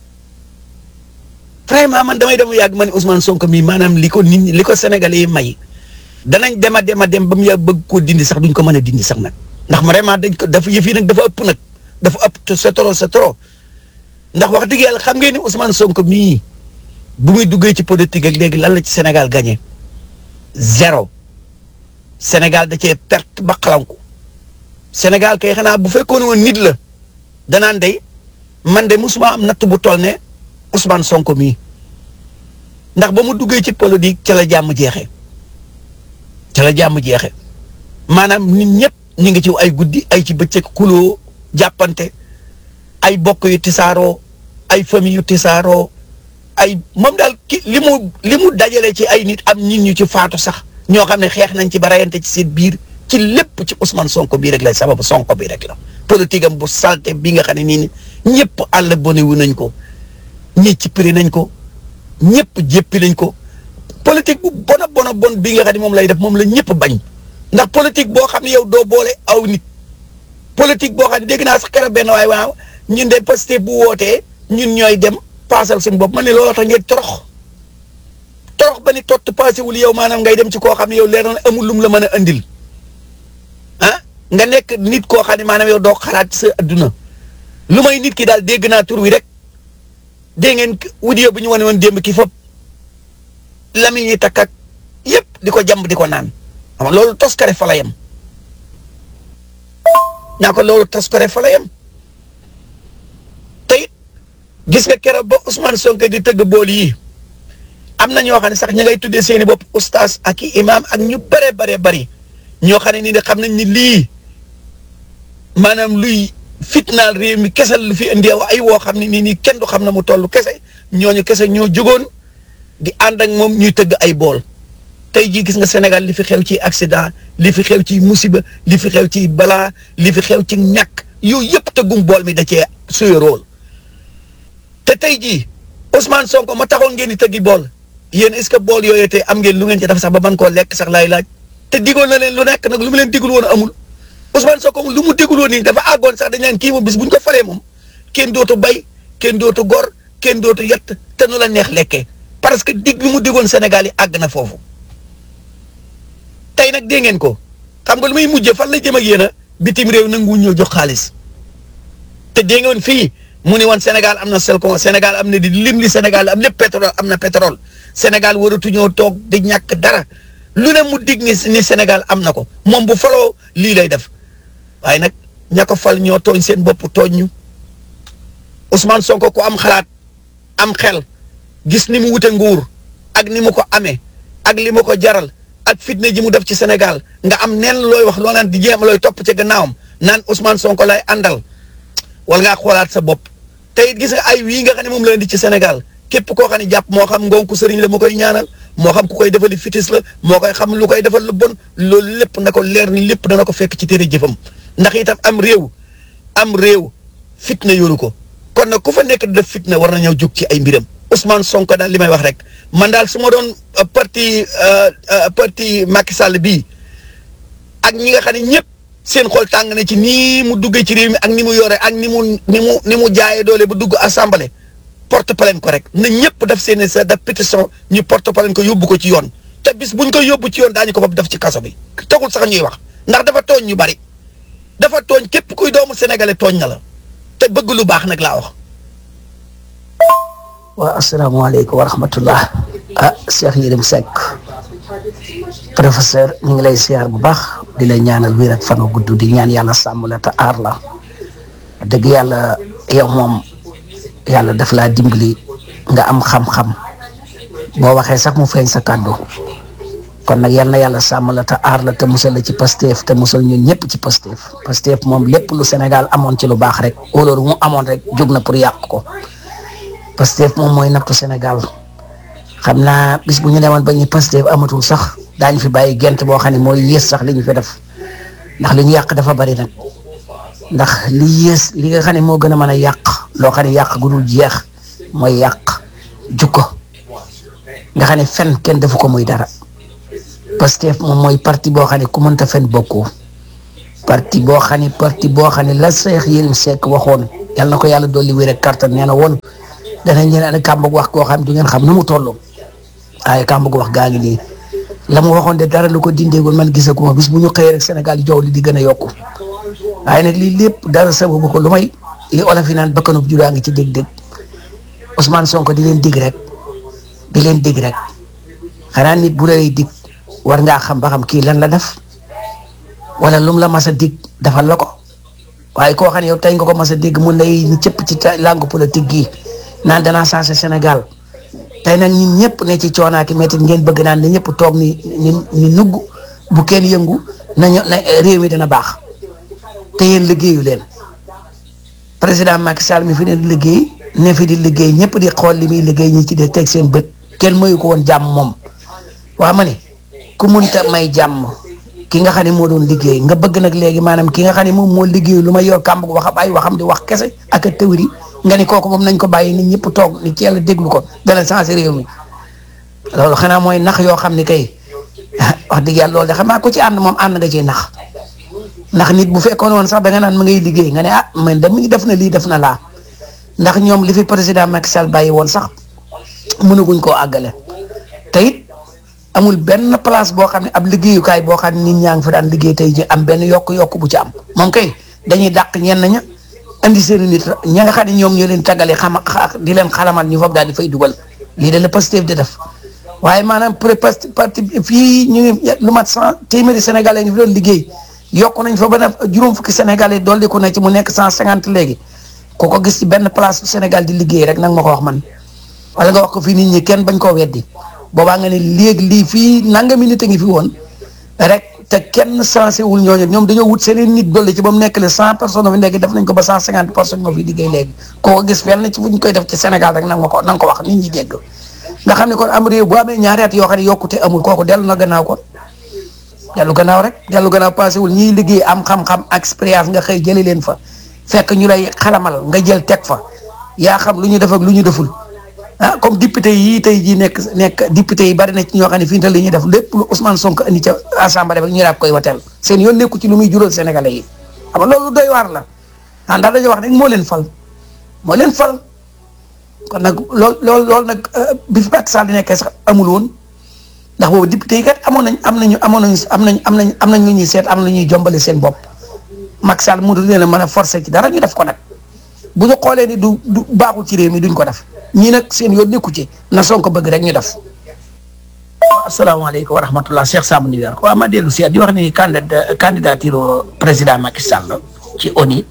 vraiment man damay dem yàgg ma ne Ousmane Sonko mii maanaam li ko nit ñi li ko Sénégalais yi may danañ dem a dem a dem ba mu yàgg bëgg koo dindi sax duñ ko mën a dindi sax nag ndax vraiment dañ ko dafa yëf yi nag dafa ëpp nag dafa ëpp te c'est trop c'est trop ndax wax dëgg yàlla xam ngeen ni Ousmane Sonko mii bu muy duggee ci politique ak léegi lan la ci Sénégal gagné zéro Sénégal da cee perte ba xalanku Sénégal kay xanaa bu fekkoon woon nit la danaan day man de musuma am natt bu toll ne Ousmane Sonko mii ndax ba mu duggee ci politique ca la jàmm jeexee ca la jàmm jeexee maanaam nit ñëpp ñu ngi ci ay guddi ay ci bëccëg kuloo jàppante ay bokk yu tisaaroo ay famille yu tisaaroo ay moom daal ki li mu li mu dajale ci ay nit am nit ñu ci faatu sax ñoo xam ne xeex nañ ci ba rayante ci seen biir ci lépp ci Ousmane Sonko bii rek la sababu Sonko bi rek la politique am bu salte bi nga xam ne nii ni ñëpp àll bone wu nañ ko ñi ci prix nañ ko ñëpp jéppi nañ ko politique bu bona bona bon bi nga xam ne moom lay def moom la ñëpp bañ ndax politique boo xam ne yow doo boole aw nit politique boo xam ne dégg naa sax keroog benn waay waaw ñun de Pastef bu wootee ñun ñooy dem paasal suñu bopp man ne looloo tax ngeen torox torox ba ni tott passé wul yow maanaam ngay dem ci koo xam ne yow leer na amul lum la mën a andil ah nga nekk nit koo xam ne maanaam yow doo xalaat ci sa adduna lu may nit ki daal dégg naa tur wi rek dégg ngeen wudio bu ñu wane woon démb ki fop lami ñuy takk ak yëpp di ko jàmb di ko naan xam nga loolu toskare fa la yem naa ko loolu toskare fa la yem te it gis nga keroog ba Ousmane Sonko di tëgg bool yi am na ñoo xam ne sax ñi ngay tuddee seeni bopp ustaas ak i imaam ak ñu bare bare bari ñoo xam ne nii de xam nañ ni lii maanaam luy fitnaal réew mi kese lu fi indi ay woo xam ne nii nii kenn du xam na mu toll kese ñooñu kese ñoo jógoon di ànd ak moom ñuy tëgg ay bool tey jii gis nga Sénégal li fi xew ci accident li fi xew ci musiba li fi xew ci balaa li fi xew ci ñàkk yooyu yëpp tëggum bool mi da cee suy rôle te tey jii Ousmane Sonko ma taxoon ngeen di tëggi bool yéen est-ce que bool yooyu tey am ngeen lu ngeen ci def sax ba mën koo lekk sax laay laaj te digoon na leen lu nekk nag lu mu leen digul woon amul Ousmane Sonko lu mu digul woon nii dafa àggoon sax dañ leen kii moom bis bu ñu ko falee moom kenn dootu bay kenn dootu gor kenn dootu yett te nu la neex lekkee parce que dig bi mu digoon Sénégal yi àgg na foofu tey nag dégg ngeen ko xam nga lu muy mujjee fan la jëm ak yéen a bitim réew nanguwuñ ñoo jox xaalis te dégg ngeen fii mu ni woon Sénégal am na selcon Sénégal am na di lim li Sénégal am lépp pétrole am na pétrole Sénégal waratuñoo toog di ñàkk dara lu ne mu dig ni ni Sénégal am na ko moom bu faloo lii lay def waaye nag ña ko fal ñoo tooñ seen bopp tooñ ñu Ousmane Sonko ku am xalaat am xel gis ni mu wute nguur ak ni mu ko amee ak li mu ko jaral ak fitna ji mu def ci Sénégal nga am neen looy wax loo naan di jéem looy topp ci gannaawam naan Ousmane Sonko lay àndal wala ngaa xoolaat sa bopp te it gis nga ay wii nga xam ne moom la indi ci Sénégal képp koo xam ne jàpp moo xam ngonku sëriñ la mu koy ñaanal moo xam ku koy defali fitis la moo koy xam lu koy defal lu bon loolu lépp na ko leer ni lépp dana ko fekk ci téere jëfam ndax itam am réew am réew fitna yoonu ko kon nag ku fa nekk di def fitna war na ñëw jóg ci ay mbiram Ousmane Sonko daal li may wax rek man daal su ma doon parti parti Macky Sall bii ak ñi nga xam ne ñëpp seen xol tàng na ci nii mu duggee ci réew mi ak ni mu yore ak ni mu ni mu ni mu jaayee doole ba dugg assemblée porte plainte ko rek na ñëpp def seen sa def pétition ñu porte plainte ko yóbbu ko ci yoon te bis buñ ko yóbbu ci yoon daañu ko fab def ci kaso bi tagul sax ñuy wax ndax dafa tooñ ñu bari dafa tooñ képp kuy doomu sénégalais tooñ na la te bëgg lu baax nag laa wax. waa asalaamaaleykum wa rahmatullah ah Cheikh Yérim Seck professeur ñu ngi lay siyaar bu baax di lay ñaanal wér ak fan wu gudd di ñaan yàlla sàmm la te aar la dëgg yàlla yow moom yàlla daf laa dimbali nga am xam-xam boo waxee sax mu feeñ sa kàddu kon nag yal na yàlla sàmm la te aar la te musal la ci Pastef te musal ñun ñëpp ci Pastef Pastef moom lépp lu Sénégal amoon ci lu baax rek wóoloolu mu amoon rek jóg na pour yàq ko Pastef moom mooy nattu Sénégal xam naa bis bu ñu demoon ba ñu Pastef amatul sax daañu fi bàyyi gent boo xam ne mooy yées sax li ñu fi def ndax li ñu yàq dafa bari nag ndax li yées li nga xam ne moo gën a mën a yàq loo xam ne yàq gu dul jeex mooy yàq jukko nga xam ne fen kenn defu ko muy dara Pastef moom mooy parti boo xam ne ku mënta fen bokkoo parti boo xam ne parti boo xam ne la Cheikh Yérim Seck waxoon yàlla na ko yàlla dolli wér ak kàttan nee na woon danañ leen andi kàmbug wax koo xam ne du ngeen xam nu mu toll waaye kàmbug wax gaa ngi nii la mu waxoon de dara lu ko dindeegul man gisaguma bis bu ñu xëyee rek Sénégal jaww li di gën a yokku waaye nag lii lépp dara sababu ko lu may li olof yi naan bakkanub judaa ngi ci dégg-dégg Ousmane Sonko di leen dig rek di leen dig rek xanaa nit bu lay dig war ngaa xam ba xam kii lan la def wala lum la mas a dig defal la ko waaye koo xam ne yow tey nga ko mas a dégg mun lay ñu cëpp ci langue politique gi naan danaa changé Sénégal tey nag ñun ñëpp ne ci coonaaki métti ngeen bëgg naan ne ñëpp toog ni ni ni nugg bu kenn yëngu nañu na réew mi dana baax te yéen liggéeyu leen président Macky Sall mi fi ne liggéey ne fi di liggéey ñëpp di xool li muy liggéey ñi ci de teg seen bët kenn mayu ko woon jàmm moom waa ma ne ku munta may jàmm ki nga xam ne moo doon liggéey nga bëgg nag léegi maanaam ki nga xam ne moom moo liggéey lu ma yor kàmb wax ay waxam di wax kese ak a tëwri nga ni kooku moom nañ ko bàyyi nit ñëpp toog ni ci yàlla déglu ko dana changé réew mi loolu xanaa mooy nax yoo xam ne kay wax dëgg yàlla loolu de xam naa ko ci ànd moom ànd nga ciy nax ndax nit bu fekkoon woon sax da nga naan ma ngay liggéey nga ne ah man de mi ngi def na lii def na laa ndax ñoom li fi président Macky Sall bàyyi woon sax mënaguñ koo àggale te it amul benn place boo xam ne ab liggéeyukaay boo xam ne nit ñaa ngi fa daan liggéey tey ji am benn yokk-yokk bu ci am moom kay dañuy dàq ñenn ña indi seen nit ña nga xam ne ñoom ñoo leen tàggale xama di leen xalamal ñu foofu daal di fay dugal lii de la Pastef di def waaye maanaam pré parti fii ñu ngi lu mat cent téeméeri sénégalais ngi fi doon liggéey yokk nañ fa ba ne juróom fukki sénégalais dolli ko na ci mu nekk cent cinquante léegi ku ko gis ci benn place Sénégal di liggéey rek nag ma ko wax man wala nga wax ko fii nit ñi kenn bañ koo weddi boobaa nga ne léegi lii fii nangami nit a ngi fi woon rek te kenn sensé wul ñooñu ñoom dañoo wut seen nit dolli ci ba mu nekk le cent personnes fi nekk def nañ ko ba cent cinquante personnes ñoo fi liggéey léegi koo ko gis fenn ci fu ñu koy def ci Sénégal rek nag ma ko na nga ko wax nit ñi dégg nga xam ne kon am réew bu amee ñaari at yoo xam ne yokkute amul kooku dellu na gannaaw kon dellu gannaaw rek dellu gannaaw passé wul ñiy liggéey am xam-xam expérience nga xëy jëli leen fa fekk ñu lay xalamal nga jël teg fa yaa xam lu ñu def ak lu ñu deful ah comme député yii tey jii nekk nekk député yi bari na ci ñoo xam ne fii nii li ñuy def lépp lu Ousmane Sonko indi ca assemblée bi ñu daal koy wateel seen yoon nekku ci lu muy jural sénégalais yi xam nga loolu doy waar la ah ndax dañoo wax ne moo leen fal moo leen fal kon nag lool lool loolu nag bi fi Macky Sall di nekkee sax amul woon ndax boobu député yi kat amoon nañ am nañu amoon nañu am nañ am nañ am nañ lu ñuy seet am na ñuy jombale seen bopp Macky Sall mu leen a mën a forcer ci dara ñu def ko nag bu ñu xoolee ni du du baaxul ci réew mi duñ ko def ñii nag seen yoon nekku ci na Sonko bëgg rek ñu def. asalaamaaleykum wa rahmatulah Cheikh Samb New York waaw ma dellu si di wax ni candidat candidature président Macky Sall ci ONU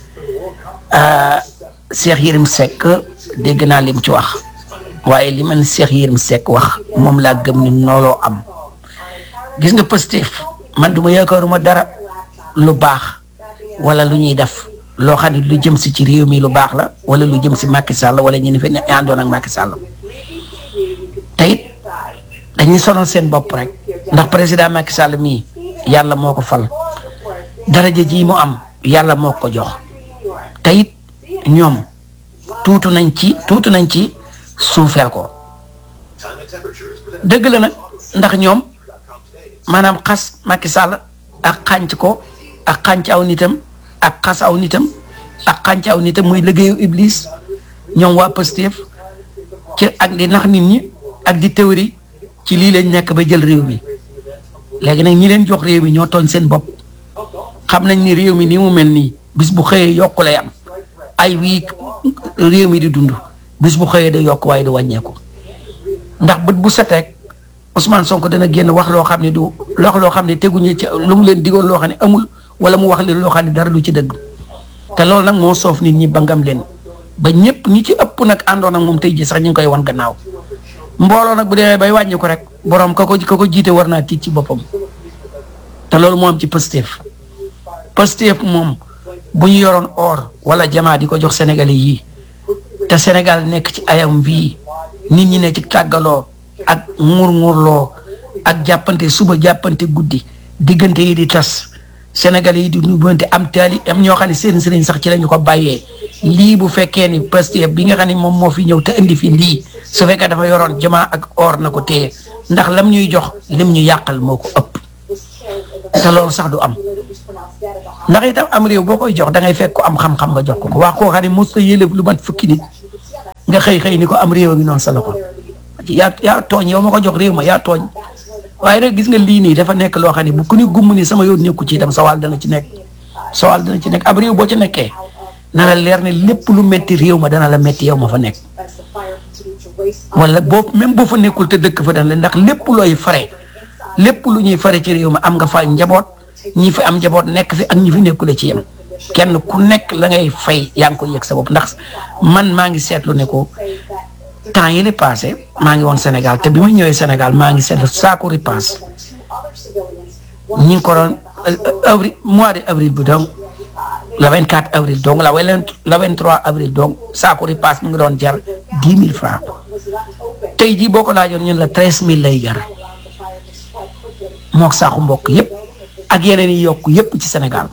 Cheikh Yérim Seck dégg naa lim ci wax waaye li man Cheikh Yérim Seck wax moom laa gëm ni nooloo am gis nga Pastef man du ma yaakaaruma dara lu baax wala lu ñuy def. loo xam ne lu jëm si ci réew mi lu baax la wala lu jëm si Macky Sall wala ñu ne fi ne àndoon ak Macky Sall te it dañuy sonal seen bopp rek ndax président Macky Sall mii yàlla moo ko fal daraja ji mu am yàlla moo ko jox te it ñoom tuutu nañ ci tuutu nañ ci suufeel ko dëgg la nag ndax ñoom maanaam xas Macky Sall ak xànc ko ak xànc aw nitam. ak xas aw nitam ak xànc aw nitam muy liggéeyu iblis ñoom waa Pastef ci ak di nax nit ñi ak di théorie ci lii lañ nekk ba jël réew mi léegi nag ñi leen jox réew mi ñoo tooñ seen bopp xam nañ ni réew mi ni mu mel nii bis bu xëyee yokku lay am ay wii réew mi di dund bis bu xëyee day yokk waaye du wàññeeku ndax bët bu seteek Ousmane Sonko dana génn wax loo xam ne du wax loo xam ne teguñu ci lu mu leen digoon loo xam ne amul wala mu wax leen loo xam ne dara du ci dëgg te loolu nag moo soof nit ñi bangam leen ba ñëpp ñi ci ëpp nag àndoon ak moom tey ji sax ñu ngi koy wan gannaaw mbooloo nag bu demee bay wàññi ko rek borom ka ko ka ko jiite war naa tiit ci boppam te loolu moo am ci Pastef Pastef moom bu ñu yoroon or wala jamaa di ko jox Sénégalais yii te Sénégal nekk ci ayam bii nit ñi ne ci tàggaloo ak nguur-nguurloo ak jàppante suba jàppante guddi diggante yi di tas Sénégalais yi di nubante am taali am ñoo xam ne seen sëriñ sax ci lañu ko bàyyee lii bu fekkee ni Pastef bi nga xam ne moom moo fi ñëw te indi fi lii su fekkee dafa yoroon jamaa ak or na ko téye ndax lam ñuy jox lim ñu yàqal moo ko ëpp te loolu sax du am ndax itam am réew boo koy jox da ngay fekk ko am xam-xam nga jox ko ko waa koo xam ne mos a yëlëf lu mat fukki nit nga xëy xëy ni ko am réew a ngi noonu sa loxo yaa yaa tooñ yow ma ko jox réew ma yaa tooñ waaye nag gis nga lii nii dafa nekk loo xam ne bu ku ni gumm ni sama yoon nekku ci itam sa wàll dana ci nekk sa wàll dana ci nekk ab réew boo ci nekkee na la leer ne lépp lu metti réew ma dana la metti yow ma fa nekk wala boo même boo fa nekkul te dëkk fa dana la ndax lépp looy fare lépp lu ñuy fare ci réew ma am nga fa njaboot ñi fi am njaboot nekk fi ak ñi fi nekkule ci yem kenn ku nekk la ngay fay yaa ngi ko yëg sa bopp ndax man maa ngi seetlu ne ko temps yi li passé maa ngi woon Sénégal te bi ma ñëwee Sénégal maa ngi seetlu saako ripaas ñi ngi ko doon avril mois de avril bi donc le 24 avril donc la wala le 23 avril donc saako ripaas mu ngi doon jar dix mille francs tey jii boo ko laajoon ñun la treize mille lay jar mook saako mbokk yépp ak yeneen yi yokk yépp ci Sénégal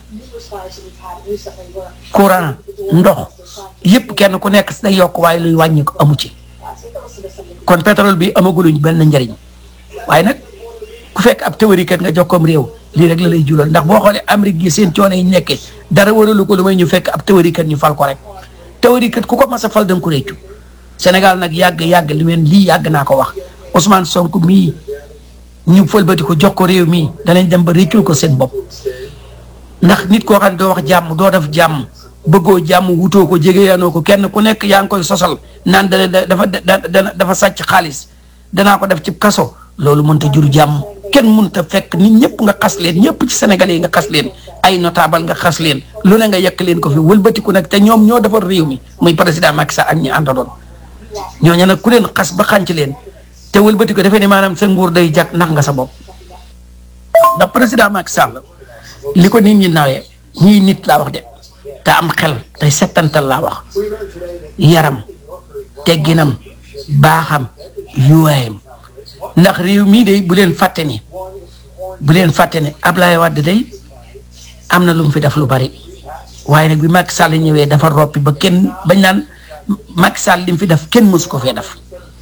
courant ndox yépp kenn ku nekk day yokk waaye luy wàññi ko amu ci kon pétrole bi amaguluñ benn njariñ waaye nag ku fekk ab théorie kat nga jox koom réew lii rek la lay julal ndax boo xoolee Amérique gi seen coono yi nekkee dara waralu ko lu may ñu fekk ab théorie kat ñu fal ko rek théorie kat ku ko mas a fal da nga ko réccu Sénégal nag yàgg yàgg li meen lii yàgg naa ko wax Ousmane Sonko mii ñu fëlbati ko jox ko réew mii danañ dem ba réccul ko seen bopp ndax nit koo xam ne doo wax jàmm doo def jàmm bëggoo jàmm wutoo ko jegeyaanoo ko kenn ku nekk yaa ngi koy sosal naan dana dafa dana dafa sàcc xaalis danaa ko def ci kaso loolu mënta jur jàmm kenn mënta fekk nit ñëpp nga xas leen ñëpp ci Sénégalais yi nga xas leen ay notable nga xas leen lu ne nga yekk leen ko fi wëlbatiku nag te ñoom ñoo defar réew mi muy président Macky Sall ak ñi àndaloon ñooñu nag ku leen xas ba xànc leen te wëlbati ko defee ne maanaam sa nguur day jag nax nga sa bopp ndax président Macky Sall li ko nit ñi nawee ñii nit laa wax de te am xel tey settantal laa wax yaram tegginam baaxam yuwaayam ndax réew mii de bu leen fàtte ni bu leen fàtte ne Ablaye Wade day am na lu mu fi def lu bari waaye nag bi Macky Sall ñëwee dafa roppi ba kenn bañ naan Macky Sall li mu fi def kenn mësu ko fee def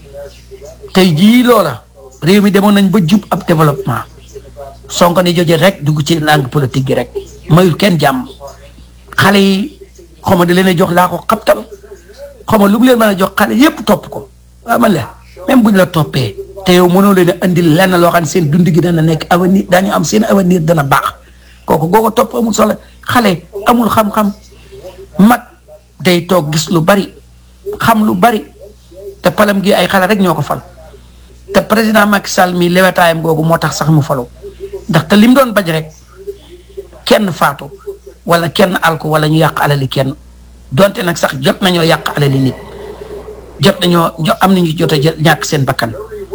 tey jii loola réew mi demoon nañ ba jub ab développement Sonko ni joje rek dugg ci langue politique gi rek mayul kenn jàmm xale yi xaw ma da leen a jox laa ko xabtal xaw ma lu mu leen mën a jox xale yépp topp ko waaw man la même buñ la toppee te yow mënoo leen a andil lenn loo xam ne seen dund gi dana nekk avenir daañu am seen avenir dana baax kooku goo ko topp amul solo xale amul xam-xam mag day toog gis lu bari xam lu bari te palam gi ay xale rek ñoo ko fal te président Macky Sall mi lewetaayam googu moo tax sax mu falu ndax te lim doon bañ rek kenn faatu wala kenn alko wala ñu yàq alali kenn donte nag sax jot nañoo yàq alali nit jot nañoo jo am nañu jot a jël ñàkk seen bakkan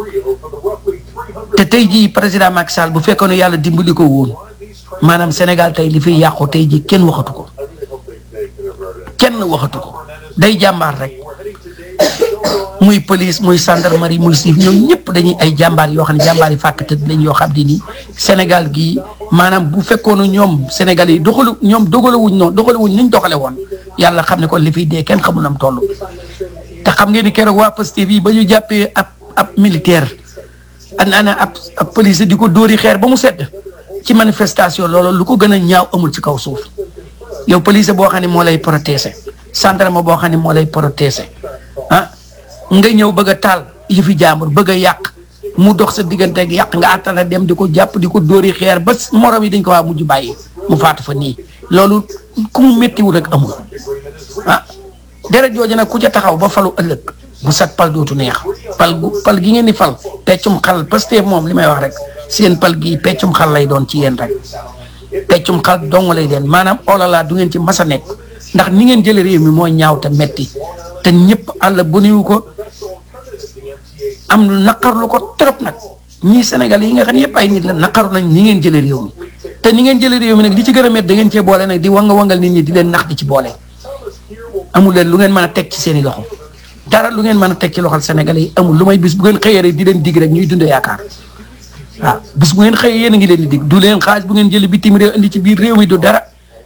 te tey jii président Macky Sall bu fekkoon ne yàlla dimbali ko woon maanaam Sénégal tey li fiy yàqu tey jii kenn waxatu ko kenn waxatu ko day jàmbaar rek muy police muy gendarmerie muy siif ñoom ñëpp dañuy ay jàmbaar yoo xam ne jàmbaar yi fàkk te lañ yoo xam ne nii Sénégal gii maanaam bu fekkoon ñoom Sénégal yi doxalu ñoom dogalewuñ noonu dogalewuñ niñ doxale woon yàlla xam ne kon li fiy dee kenn xamul nam toll te xam ngeen ni keroog waa Pastef yi ba ñu jàppee ab ab militaire ana ab ab police di ko dóori xeer ba mu sedd ci manifestation loolu lu ko gën a ñaaw amul ci kaw suuf yow police boo xam ne moo lay protéger gendarme boo xam ne moo lay protéger ah nga ñëw bëgg a taal yëfi jaambur bëgg a yàq mu dox sa diggante ak yàq nga àttana dem di ko jàpp di ko dóori xeer ba morom yi dañ ko waa mujj bàyyi mu faatu fa nii loolu ku mu méttiwul rek amul ah deret jooju nag ku ca taxaw ba falu ëllëg bu sat pal dootu neex pal gu pal gi ngeen di fal peccum xal Pastef moom li may wax rek seen pal gi peccum xal lay doon ci yéen rek peccum xal dong lay den maanaam olala du ngeen ci mas a nekk ndax ni ngeen jële réew mi mooy ñaaw te metti te ñëpp àll bu niwu ko am naqarlu ko trop nag ñii Sénégal yi nga xam ne yëpp ay nit la naqaru nañ ni ngeen jële réew mi te ni ngeen jële réew mi nag li ci gën a met da ngeen cee boole nag di wanga wangal nit ñi di leen nax di ci boole amul leen lu ngeen mën a teg ci seen i loxo dara lu ngeen mën a teg ci loxol Sénégalais yi amul lu may bis bu ngeen xëyee rek di leen dig rek ñuy dundee yaakaar waaw bis bu ngeen xëyee yéen a ngi leen di dig du leen xaalis bu ngeen jëlee bitim réew indi ci biir réew mi du dara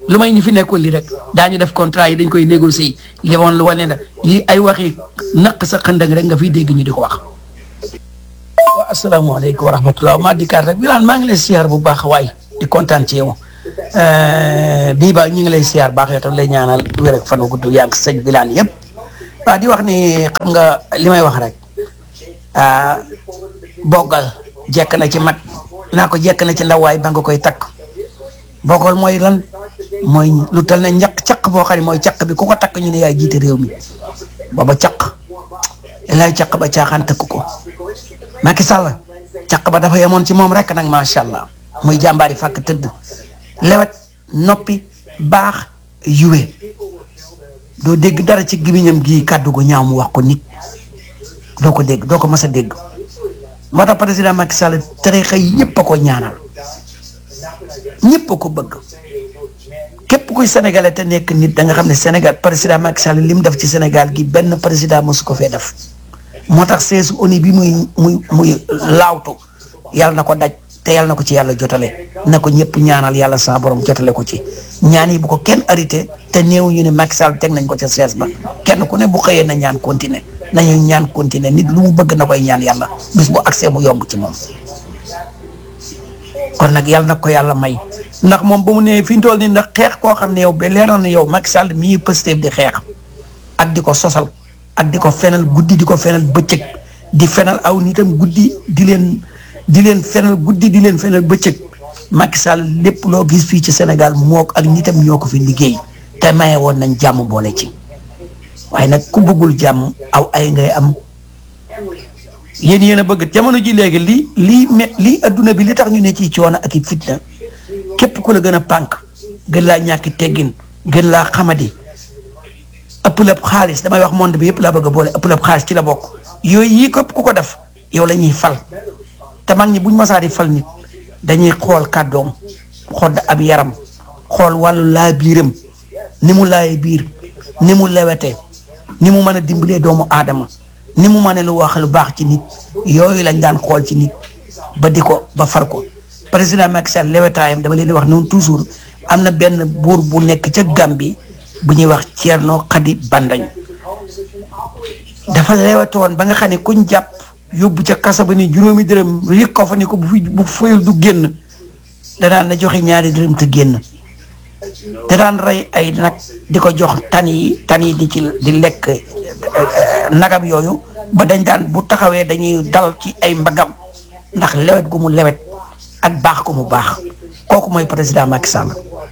lu may ñi fi nekkoon li rek daañu def contrat yi dañ koy négocier li woon lu wane na lii ay waxi naq sa xëndëng rek nga fiy dégg ñu di ko wax. waaw asalaamaaleykum wa rahmatulah maa dikkaat rek Birane maa ngi lay siyaar bu baax waay di kontaan ci yow bii ba ñu ngi lay siyaar baax yow tam lay ñaanal wér ak fan wu gudd yaa ngi sëñ Birane yëpp waaw di wax ni xam nga li may wax rek ah boggal jekk na ci mag naa ko jekk na ci ndawaay ba nga koy takk boggal mooy lan mooy lu tal ne ñaq caq boo xam ne mooy caq bi ku ko takk ñu ne yaay jiite réew mi booba caq lay caq ba caaxaan tëkk ko Macky Sall caq ba dafa yemoon ci moom rek nag macha allah muy jàmbaari fàkk tëdd lewet noppi baax yuwe doo dégg dara ci gimiñam gii kàddu gu ñaaw mu wax ko nit doo ko dégg doo ko mës a dégg moo tax président Macky Sall tarixa yëpp a ko ñaanal ñëpp a ko bëgg képp kuy sénégalais te nekk nit da nga xam ne Sénégal président Macky Sall li mu def ci Sénégal gi benn président mosu ko fee def moo tax seesu ONU bi muy muy muy laawtu yàlla na ko daj te yàlla na ko ci yàlla jotale na ko ñëpp ñaanal yàlla sa borom jotale ko ci ñaan yi bu ko kenn arrêté te néew ñu ne Macky Sall teg nañ ko ca sees ba kenn ku ne bu xëyee na ñaan continuer nañu ñaan continuer nit lu mu bëgg na koy ñaan yàlla bis bu accès mu yomb ci moom kon nag yàlla na ko yàlla may ndax moom ba mu nee fi ñu toll nii ndax xeex koo xam ne yow ba leeroon na yow Macky Sall mii Pastef di xeex ak di ko sosal ak di ko fenal guddi di ko fenal bëccëg di fenal aw nitam guddi di leen di leen fenal guddi di leen fenal bëccëg Macky Sall lépp loo gis fii ci Sénégal moo ak nitam ñoo ko fi liggéey te maye woon nañ jàmm boole ci waaye nag ku bëggul jàmm aw ay ngay am yéen yéen a bëgg jamono ji léegi lii lii me lii adduna bi li tax ñu ne ci coono ak i fitna képp ku la gën a pànk gën laa ñàkki teggin gën laa xamadi ëpp lépp xaalis damay wax monde bi yëpp laa bëgg a boole ëpp lépp xaalis ci la bokk yooyu yii képp ku ko def yow la ñuy fal te mag ñi buñ masaa di fal nit dañuy xool kàddoom xool ab yaram xool wàllu laa biiram ni mu laay biir ni mu lewete ni mu mën a dimbalee doomu aadama ni mu mën a lu wax lu baax ci nit yooyu lañ daan xool ci nit ba di ko ba far ko président Macky Sall lewetaayam dama leen di wax noonu toujours am na benn buur bu nekk ca Gambie bu ñuy wax Thierno Khady Bandañ dafa lewetoon ba nga xam ne kuñ jàpp yóbbu ca kasa ba ni juróomi dërëm yëg ko fa ni ko bu fi bu fayul du génn danaan na joxe ñaari dërëm te génn te daan rey ay nag di ko jox tan yi tan yi di ci di lekk nagam yooyu ba dañ daan bu taxawee dañuy dal ci ay mbagam ndax lewet gu mu lewet ak baax gu mu baax kooku mooy président Macky Sall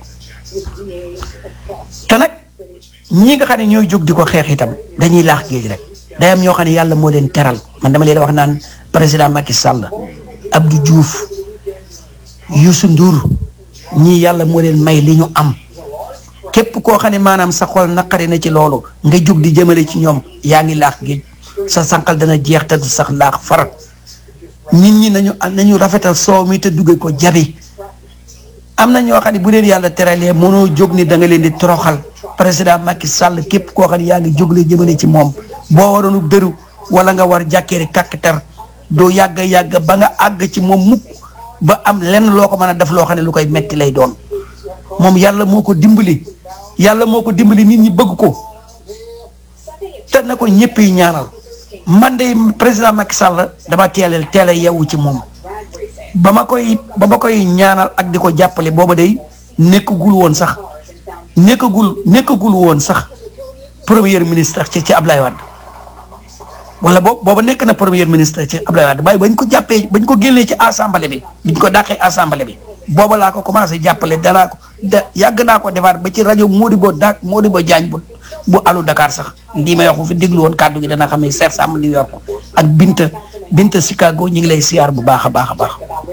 te nag ñi nga xam ne ñooy jóg di ko xeex itam dañuy laax géej rek day am ñoo xam ne yàlla moo leen teral man dama leen wax naan président Macky Sall Abdou Diouf Youssou Ndour ñii yàlla moo leen may li ñu am képp koo xam ne maanaam sa xol naqari na ci loolu nga jóg di jëmale ci ñoom yaa ngi laax géej sa sànqal dana jeex te du sax laax far nit ñi nañu nañu rafetal soow mi te dugge ko jabi am na ñoo xam ne bu leen yàlla teralee mënoo jóg ni da nga leen di toroxal président Macky Sall képp koo xam ne yaa ngi jógle jëmale ci moom boo waroonu dëru wala nga war jàkkeeri kàkkatar doo yàgg yàgg ba nga àgg ci moom mukk ba am lenn loo ko mën a def loo xam ne lu koy metti lay doon moom yàlla moo ko dimbali yàlla moo ko dimbali nit ñi bëgg ko te na ko ñëpp yi ñaanal man de président Macky Sall dama teelal teel a yeewu ci moom ba ma koy ba ma koy ñaanal ak di ko jàppale booba day nekkagul woon sax nekkagul nekkagul woon sax premier ministre ci ci Ablaye Wade wala boobu booba nekk na premier ministre ci Ablaye Wade waaye bañ ko jàppee bañ ko génnee ci assemblée bi biñ ko dàqee assemblée bi booba laa ko commencé jàppale danaa ko da yàgg naa ko defaat ba ci rajo Modibo Dak Modibo Diagne bu bu alu Dakar sax lii may wax bu fi déglu woon kàddu gi dana xam ne Cheikh Sam New York ak Binta Binta Chicago ñu ngi lay siyaar bu baax a baax a baax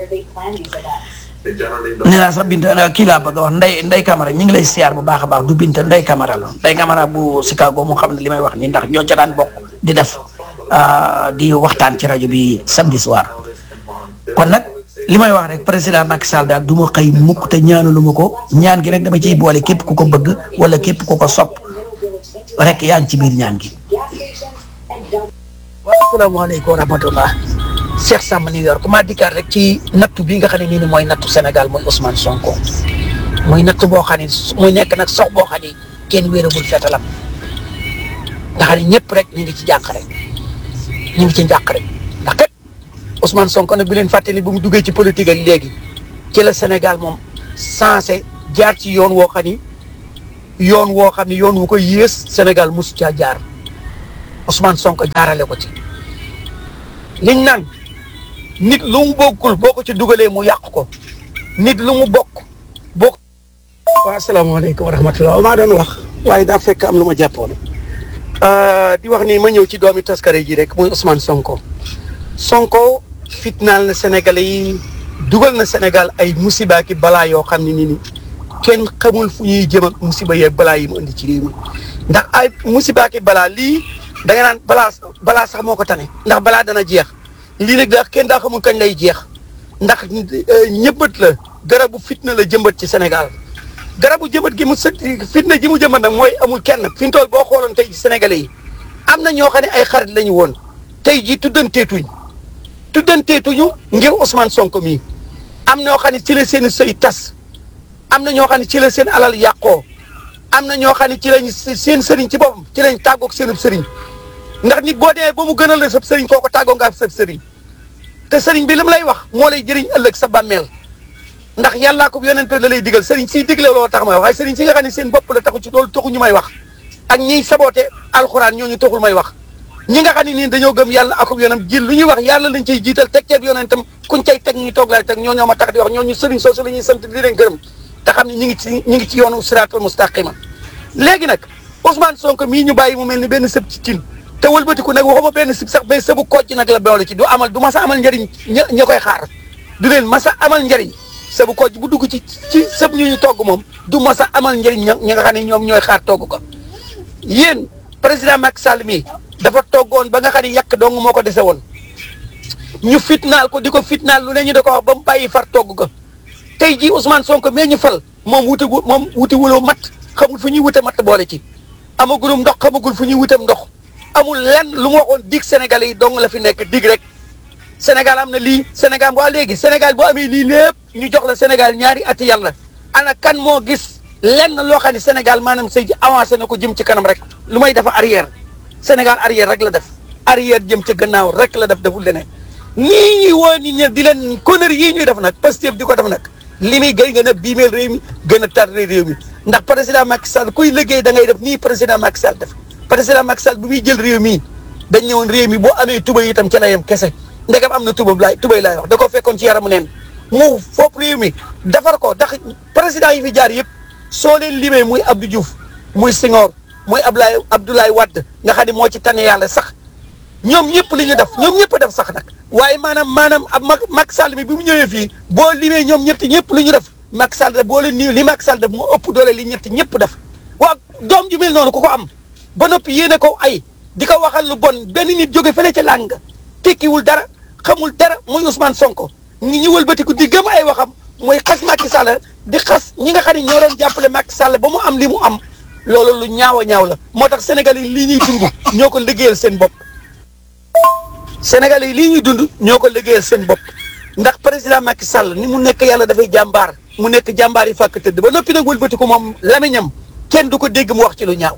nee naa sax Binta kii laa bëgg a wax Ndey Ndey Camara ñu ngi lay siyaar bu baax a baax du Binta Ndey Camara la Ndey Camara bu Chicago mu xam ne li may wax nii ndax ñoo ca daan bokk di def di waxtaan ci rajo bi samedi soir kon nag li may wax rek président Macky Sall daal du ma xëy mukk te ñaanalu ma ko ñaan gi rek dama ciy boole képp ku ko bëgg wala képp ku ko sopp rek yaa ngi ci biir ñaan gi. waaw asalaamaaleykum wa rahmatullah Cheikh Sam New York maa dikkaat rek ci nattu bi nga xam ne nii mooy nattu Sénégal mooy Ousmane Sonko muy natt boo xam ne muy nekk nag sox boo xam ne kenn wéeragul fetalam nga xam ne ñëpp rek ñu ngi ci jàq rek ñu ngi ci njàq rek ndax kat Ousmane Sonko nag bi leen fàttali bu mu duggee ci politique ak léegi ci la Sénégal moom sensé jaar ci yoon woo xam ni yoon woo xam ni yoon wu ko yées Sénégal mosu caa jaar Ousmane Sonko jaarale ko ci liñ naan nit lu mu bokkul boo ko ci dugalee mu yàq ko nit lu mu bokk bokk. waaw asalaamaaleykum wa rahmatulah maa doon wax waaye daa fekk am lu ma jàppoon di wax ni ma ñëw ci doomi taskare ji rek muy Ousmane Sonko Sonko fitnaal na Sénégalais yi dugal na Sénégal ay musiba ki balaa yoo xam ne ni ni kenn xamul fu ñuy jëm ak musiba yeeg balaa yi mu indi ci réew mi ndax ay musiba ki balaa lii da nga naan balaa balaa sax moo ko tane ndax balaa dana jeex lii nag daa kenn daa xamul kañ lay jeex ndax ñëbbat la garabu fitna la jëmbat ci Sénégal garabu jëmbat gi mu së fitna ji mu jëmbat nag mooy amul kenn fi mu toll boo xooloon tey ji Sénégalais yi am na ñoo xam ne ay xarit la ñu woon tey ji tuddanteetuñ tuddanteetuñu ngir Ousmane Sonko mii am ñoo xam ne ci la seen sëy tas am na ñoo xam ne ci la seen alal yàqoo am na ñoo xam ne ci lañ seen sëriñ ci boppam ci lañ tàggoog seenub sëriñ ndax nit boo demee ba mu gënal la sab sëriñ kooko tàggoo nga sab sëriñ te sëriñ bi li mu lay wax moo lay jëriñ ëllëg sa bàmmeel ndax yàllaa ko yonente la lay digal sëriñ siy digle loo tax may wax waaye sëriñ si nga xam ne seen bopp la taxu ci loolu taxu ñu may wax ak ñiy saboote alxuraan ñooñu taxul may wax ñi nga xam ne nii dañoo gëm yàlla akub yonam jil lu ñuy wax yàlla lañ ciy jiital teg ceeb yonentam kuñ cay teg ñu toog laay teg ñoo ñoo ma tax di wax ñooñu sëriñ soosu la ñuy sant di leen gërëm te xam ne ñi ngi ci ñi ngi ci yoonu siraatal mustaqima léegi nag Ousmane Sonko mii ñu bàyyi mu mel ni benn sëb ci cin te wëlbatiku nag waxuma benn sëb sax mais sëbu kocc nag la boole ci du amal du masa amal njëriñ ña ña koy xaar du leen masa amal njëriñ sëbu kocc bu dugg ci ci sëb ñu ñu togg moom du masa amal njëriñ ña ñi nga xam ne ñoom ñooy xaar togg ko yéen président Macky Sall mii dafa toggoon ba nga xam ne yàq dong moo ko dese woon ñu fitnaal ko di ko fitnaal lu ne ñu da ko wax ba mu bàyyi far togg ko tey jii Ousmane Sonko mee ñu fal moom wuti moom wuti wuloo mat xamul fu ñuy wute mat boole ci amagulum ndox xamagul fu ñuy wutem ndox amul lenn lu mu waxoon dig Sénégalais yi dong la fi nekk dig rek Sénégal am na lii Sénégal waa léegi Sénégal boo amee lii lépp ñu jox la Sénégal ñaari ati yàlla ana kan moo gis lenn loo xam ne Sénégal maanaam sëy ji avancé na ko jëm ci kanam rek lu may dafa arrière Sénégal arrière rek la def arrière jëm ca gannaaw rek la def deful leneen nii ñuy woo nit ñi di leen conneries yii ñuy def nag Pastef di ko def nag li muy gën gën a biimeel réew mi gën a tardé réew mi ndax président Macky Sall kuy liggéey da ngay def nii président Macky Sall def président Macky Sall bu muy jël réew mi dañ ñëwoon réew mi boo amee tuba itam ca la yem kese ndegam am na tuba laay tubay laay wax da ko fekkoon ci yaramu neen mu fopp réew mi defar ko ndax président yi fi jaar yëpp soo leen limee muy Abdou Diouf muy Senghor muy Abdoulaye Abdoulaye Wade nga xam ne moo ci tane yàlla sax ñoom ñëpp li ñu def ñoom ñëpp def sax nag waaye maanaam maanaam ab Macky Sall mi bi mu ñëwee fii boo limee ñoom ñett ñëpp li ñu def Macky Sall def boo leen nii li Macky Sall def moo ëpp doole li ñett ñëpp def waaw doom ju mel noonu ku ko am ba noppi yéene ko ay di ko waxal lu bon benn nit jóge fële ca làng tekkiwul dara xamul dara muy Ousmane Sonko ñi ñu wëlbatiku di gëm ay waxam mooy xas Macky Sall di xas ñi nga xam ne ñoo doon jàppale Macky Sall ba mu am li mu am loolu lu ñaaw a ñaaw la moo tax Sénégal yi lii ñuy dund ñoo ko liggéeyal seen bopp Sénégal yi lii ñuy dund ñoo ko liggéeyal seen bopp ndax président Macky Sall ni mu nekk yàlla dafay jàmbaar mu nekk jàmbaar yi fàkk tëdd ba noppi nag wëlbatiku moom lamiñam kenn du ko dégg mu wax ci lu ñaaw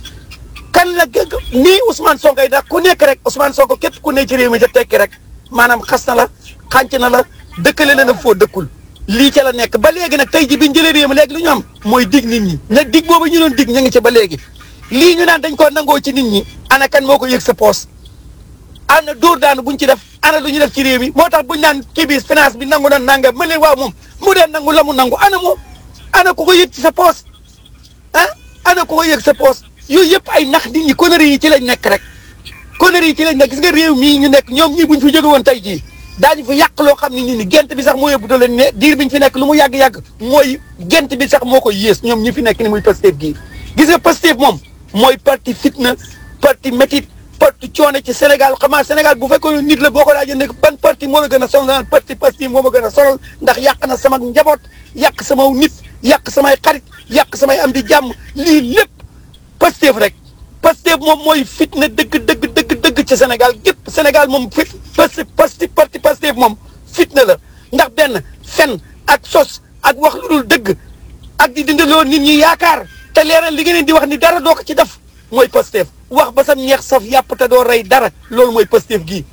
kan la gëgg nii Ousmane Sonko yi ndax ku nekk rek Ousmane Sonko képp ku ne ci réew mi te tekki rek maanaam xas na la xànc na la dëkkale na la foo dëkkul lii ca la nekk ba léegi nag tey ji biñ jëlee réew mi léegi lu ñu am mooy dig nit ñi nag dig boobu ñu doon dig ñu ngi ci ba léegi lii ñu naan dañ koo nangoo ci nit ñi ana kan moo ko yëg sa poos ana dóor daanu buñ ci def ana lu ñu def ci réew mi moo tax buñ naan kii bi finance bi nangu na nanga ma leen waaw moom mu dee nangu la mu nangu ana moom ana ku ko yëg ci sa poos ah ana ku ko yëg sa poos yooyu yëpp ay nax nit ñi conneries yi ci lañ nekk rek conneries yi ci lañ nekk gis nga réew mii ñu nekk ñoom ñii buñ fi jóge woon tey jii daañu fi yàq loo xam ne nit ñi gent bi sax moo yóbbu doole ne diir biñ fi nekk lu mu yàgg-yàgg mooy gent bi sax moo ko yées ñoom ñi fi nekk ni muy Pastef gii gis nga Pastef moom mooy parti fitna parti métit parti coono ci Sénégal xamaa Sénégal bu fekkoon nit la boo ko laajee ne ban parti moo la gën a sonal naan parti Pastef moo ma gën a sonal ndax yàq na sama njaboot yàq sama nit yàq samay xarit yàq samay am di jàmm lii lépp Pastef rek Pastef moom mooy fitna dëgg dëgg dëgg dëgg ci Sénégal gépp Sénégal moom fit Pastef Pastef parti Pastef moom fitna la ndax benn fen ak sos ak wax lu dul dëgg ak di dindaloo nit ñi yaakaar te leeral li ngeen di wax ni dara doo ko ci def mooy Pastef wax ba sam ñeex saf yàpp te doo rey dara loolu mooy Pastef gii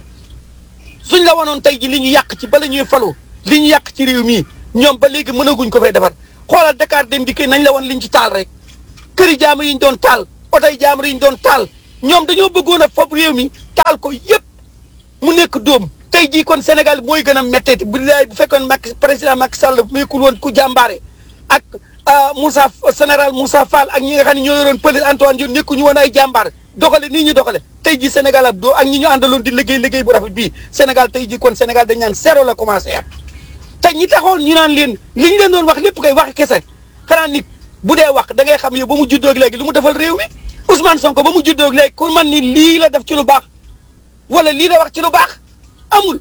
suñ la wanoon tey ji li ñu yàq ci bala ñuy falu li ñu yàq ci réew mii ñoom ba léegi mënaguñ ko fay defar xoolal Dakar dem di nañ la woon liñ ci taal rek këri jaama yi ñu doon taal otoy jaamar yi ñu doon taal ñoom dañoo bëggoon a fob réew mi taal ko yëpp mu nekk dóom tey jii kon Sénégal mooy gën a métteeti bu dee bu fekkoon Macky président Macky Sall nekkul woon ku jàmbaare ak Moussa général Moussa Fall ak ñi nga xam ne ñoo yoroon police Antoine Diome nekkuñu woon ay jàmbaar doxale nii ñu doxale tey jii Sénégal ab doo ak ñi ñu àndaloon di liggéey liggéey bu rafet bii Sénégal tey jii kon Sénégal dañ naan zéro la commencé at te ñi taxoon ñu naan leen li ñu leen doon wax lépp kay wax kese xanaa nit bu dee wax da ngay xam yow ba mu juddoo ak léegi lu mu defal réew mi Ousmane Sonko ba mu juddoo ak léegi ku man ni lii la def ci lu baax wala lii la wax ci lu baax amul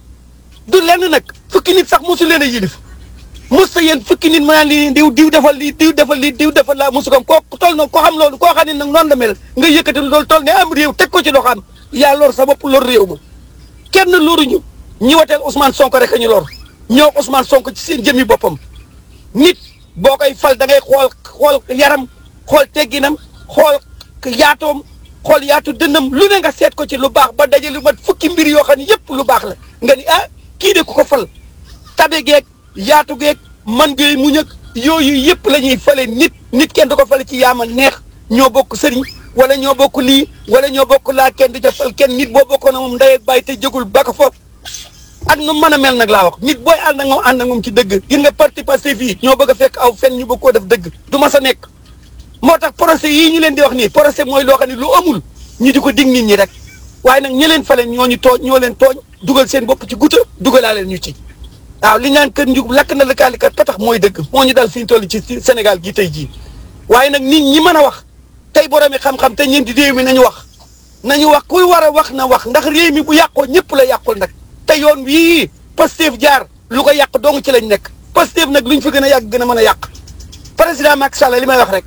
du lenn nag fukki nit sax mosu leen a yilif mos sa yéen fukki nit ma naan lii diw diw defal lii diw defal lii diw defal laa mosu ko koo toll na koo xam loolu koo xam ne nag noonu la mel nga yëkkati loolu toll ne am réew teg ko ci loxo am yaa lor sa bopp lor réew ma kenn loruñu ñi wateel Ousmane Sonko rek a ñu lor ñoo Ousmane Sonko ci seen jëmmi boppam nit boo koy fal da ngay xool xool yaram xool tegginam xool yaatoom xool yaatu dënnam lu ne nga seet ko ci lu baax ba daje lu mat fukki mbir yoo xam ne yëpp lu baax la nga ni ah kii de ku ko fal tabe geeg yaatu geeg man geey muñ ak yooyu yëpp la ñuy fale nit nit kenn du ko fale ci yaama neex ñoo bokk sëriñ wala ñoo bokk lii wala ñoo bokk laa kenn di ca fal kenn nit boo bokkoon na moom ndey ak bàyyi te jëgul ba ko foofu ak nu mën a mel nag laa wax nit booy ànd ak moom ànd ak moom ci dëgg gis nga parti Pastef fii ñoo bëgg a fekk aw fen ñu bëgg koo def dëgg du ma sa nekk moo tax procès yii ñu leen di wax nii procès mooy loo xam ne lu amul ñu di ko dig nit ñi rek waaye nag ñi leen fale ñoo ñu tooñ ñoo leen tooñ dugal seen bopp ci guta dugalaa leen ñu ci waaw li ñaan kër njug lakk na lëkkaalikat ka tax mooy dëgg moo ñu dal fi ñu toll ci Sénégal gii tey jii waaye nag nit ñi mën a wax tey boroomi xam-xam te ñeenti réew mi nañu wax nañu wax kuy war a wax na wax ndax réew mi bu yàqoo ñëpp la yàqul nag te yoon wii Pastef jaar lu ko yàq dong ci lañ nekk Pastef nag luñ fa gën a yàgg gën a mën a yàq président Macky Sall li may wax rek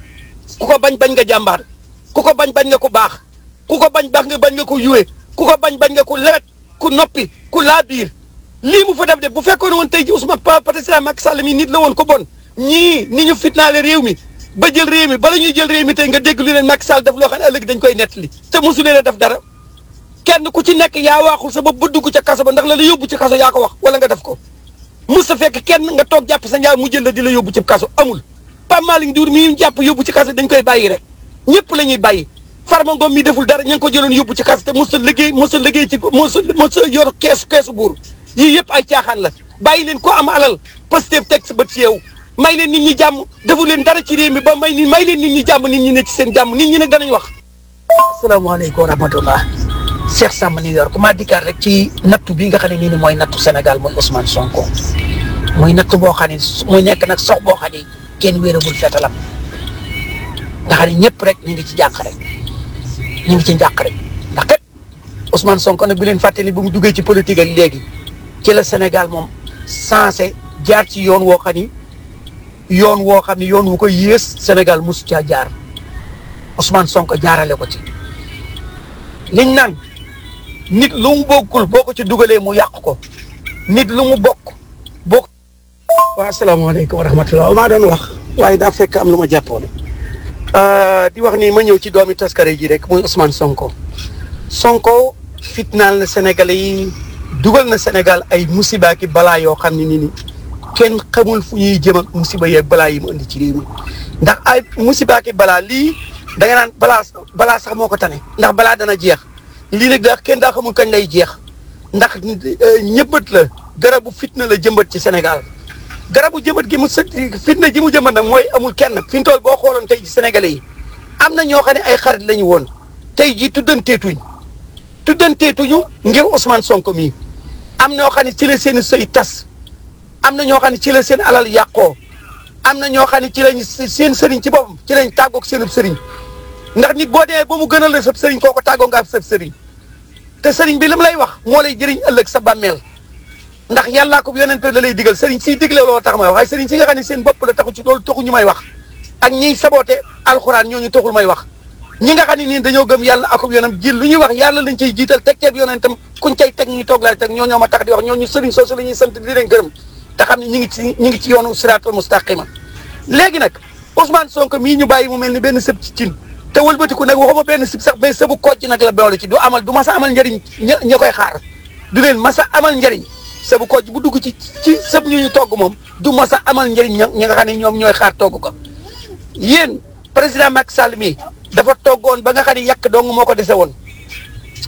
ku ko bañ bañ nga jàmbaar ku ko bañ bañ nga ko baax ku ko bañ baax nga bañ nga ko yuwe ku ko bañ bañ nga ko lewet ku noppi ku laa biir lii mu fa def de bu fekkoon woon tey ji Ousmane président Macky Sall mi nit la woon ko bon ñii ni ñu fitnaale réew mi ba jël réew mi bala ñuy jël réew mi tey nga dégg lu leen Macky Sall def loo xam ne ëllëg dañ koy nettali te mosu leen a def dara kenn ku ci nekk yaa waaxul sa bopp ba dugg ca kaso ba ndax la la yóbbu ci kaso yaa ko wax wala nga def ko mos sa fekk kenn nga toog jàpp sa njaay mu jël la di la yóbbu ci kaso amul Pape Malick Ndour mi ñu jàpp yóbbu ci kaso dañ koy bàyyi rek ñëpp la ñuy bàyyi Farba Ngom mi deful dara ña ngi ko jëloon yóbbu ci kaso te mos a liggéey mos a liggéey ci mos a mos a yor keesu keesu buur yii yëpp ay caaxaan la bàyyi leen ko am alal Pastef teg sa bët ci yow may leen nit ñi jàmm defu leen dara ci réew mi ba may ni may leen nit ñi jàmm nit ñi ne ci seen jàmm nit ñi nag danañ wax asalaamaaleykum wa rahmatullah Cheikh Samb New York maa dikkaat rek ci nattu bi nga xam ne nii ni mooy nattu Sénégal mooy Ousmane Sonko muy nattu boo xam ne muy nekk nag sox boo xam ne kenn wéeragul fetalam nga xam ne ñëpp rek ñu ngi ci jàq rek ñu ngi ci njàq rek ndax kat Ousmane Sonko nag bi leen fàttali ba mu duggee ci politique ak léegi ci la Sénégal moom sensé jaar ci yoon woo xam ni yoon woo xam ni yoon wu ko yées Sénégal mosu caa jaar Ousmane Sonko jaarale ko ci liñ naan nit lu mu bokkul boo ko ci dugalee mu yàq ko nit lu mu bokk bokk. waaw asalaamaaleykum wa rahmatulah maa doon wax waaye daa fekk am lu ma jàppoon di wax ni ma ñëw ci doomi taskare ji rek muy Ousmane Sonko Sonko fitnaal na Sénégalais yi dugal na Sénégal ay musiba ki balaa yoo xam ne ni ni kenn xamul fu ñuy jëm ak musiba yeeg balaa yi mu indi ci réew mi ndax ay musiba ki balaa lii da nga naan balaa balaa sax moo ko tane ndax balaa dana jeex lii nag daa kenn daa xamul kañ lay jeex ndax ñëbbat la garabu fitna la jëmbat ci Sénégal garabu jëmbat gi mu së fitna ji mu jëmbat nag mooy amul kenn fi mu toll boo xooloon tey ji Sénégalais yi am na ñoo xam ne ay xarit la ñu woon tey ji tuddanteetuñ tuddanteetuñu ngir Ousmane Sonko mii am na ñoo xam ne ci la seen sëy tas am na ñoo xam ne ci la seen alal yàqoo am na ñoo xam ne ci lañ seen sëriñ ci boppam ci lañ tàggoog seenub sëriñ ndax nit boo demee ba mu gënal la sab sëriñ kooko tàggoo nga sab sëriñ te sëriñ bi li mu lay wax moo lay jëriñ ëllëg sa bàmmeel ndax yàllaa ko yonent la lay digal sëriñ siy digle loolu tax may wax waaye sëriñ si nga xam ne seen bopp la taxu ci loolu taxu ñu may wax ak ñiy saboote alxuraan ñooñu taxul may wax ñi nga xam ne nii dañoo gëm yàlla akub yonam ji lu ñuy wax yàlla lañ ciy jiital teg ceeb yonentam kuñ cay teg ñuy toog laa teg ñoo ñoo ma tax di wax ñooñu sëriñ soosu la ñuy sant di leen gërëm te xam ne ñi ngi ci ñi ngi ci yoonu siraatal mustaqima léegi nag Ousmane Sonko mii ñu bàyyi mu mel ni benn sëb ci cin te wëlbatiku nag waxuma benn sëb sax mais sëbu kocc nag la boole ci du amal du masa amal njëriñ ña ña koy xaar du leen masa amal njëriñ sëbu kocc bu dugg ci ci sëb ñu ñu togg moom du masa amal njëriñ ña ñi nga xam ne ñoom ñooy xaar togg ko yéen président Macky Sall mii dafa toggoon ba nga xam ne yàq dong moo ko dese woon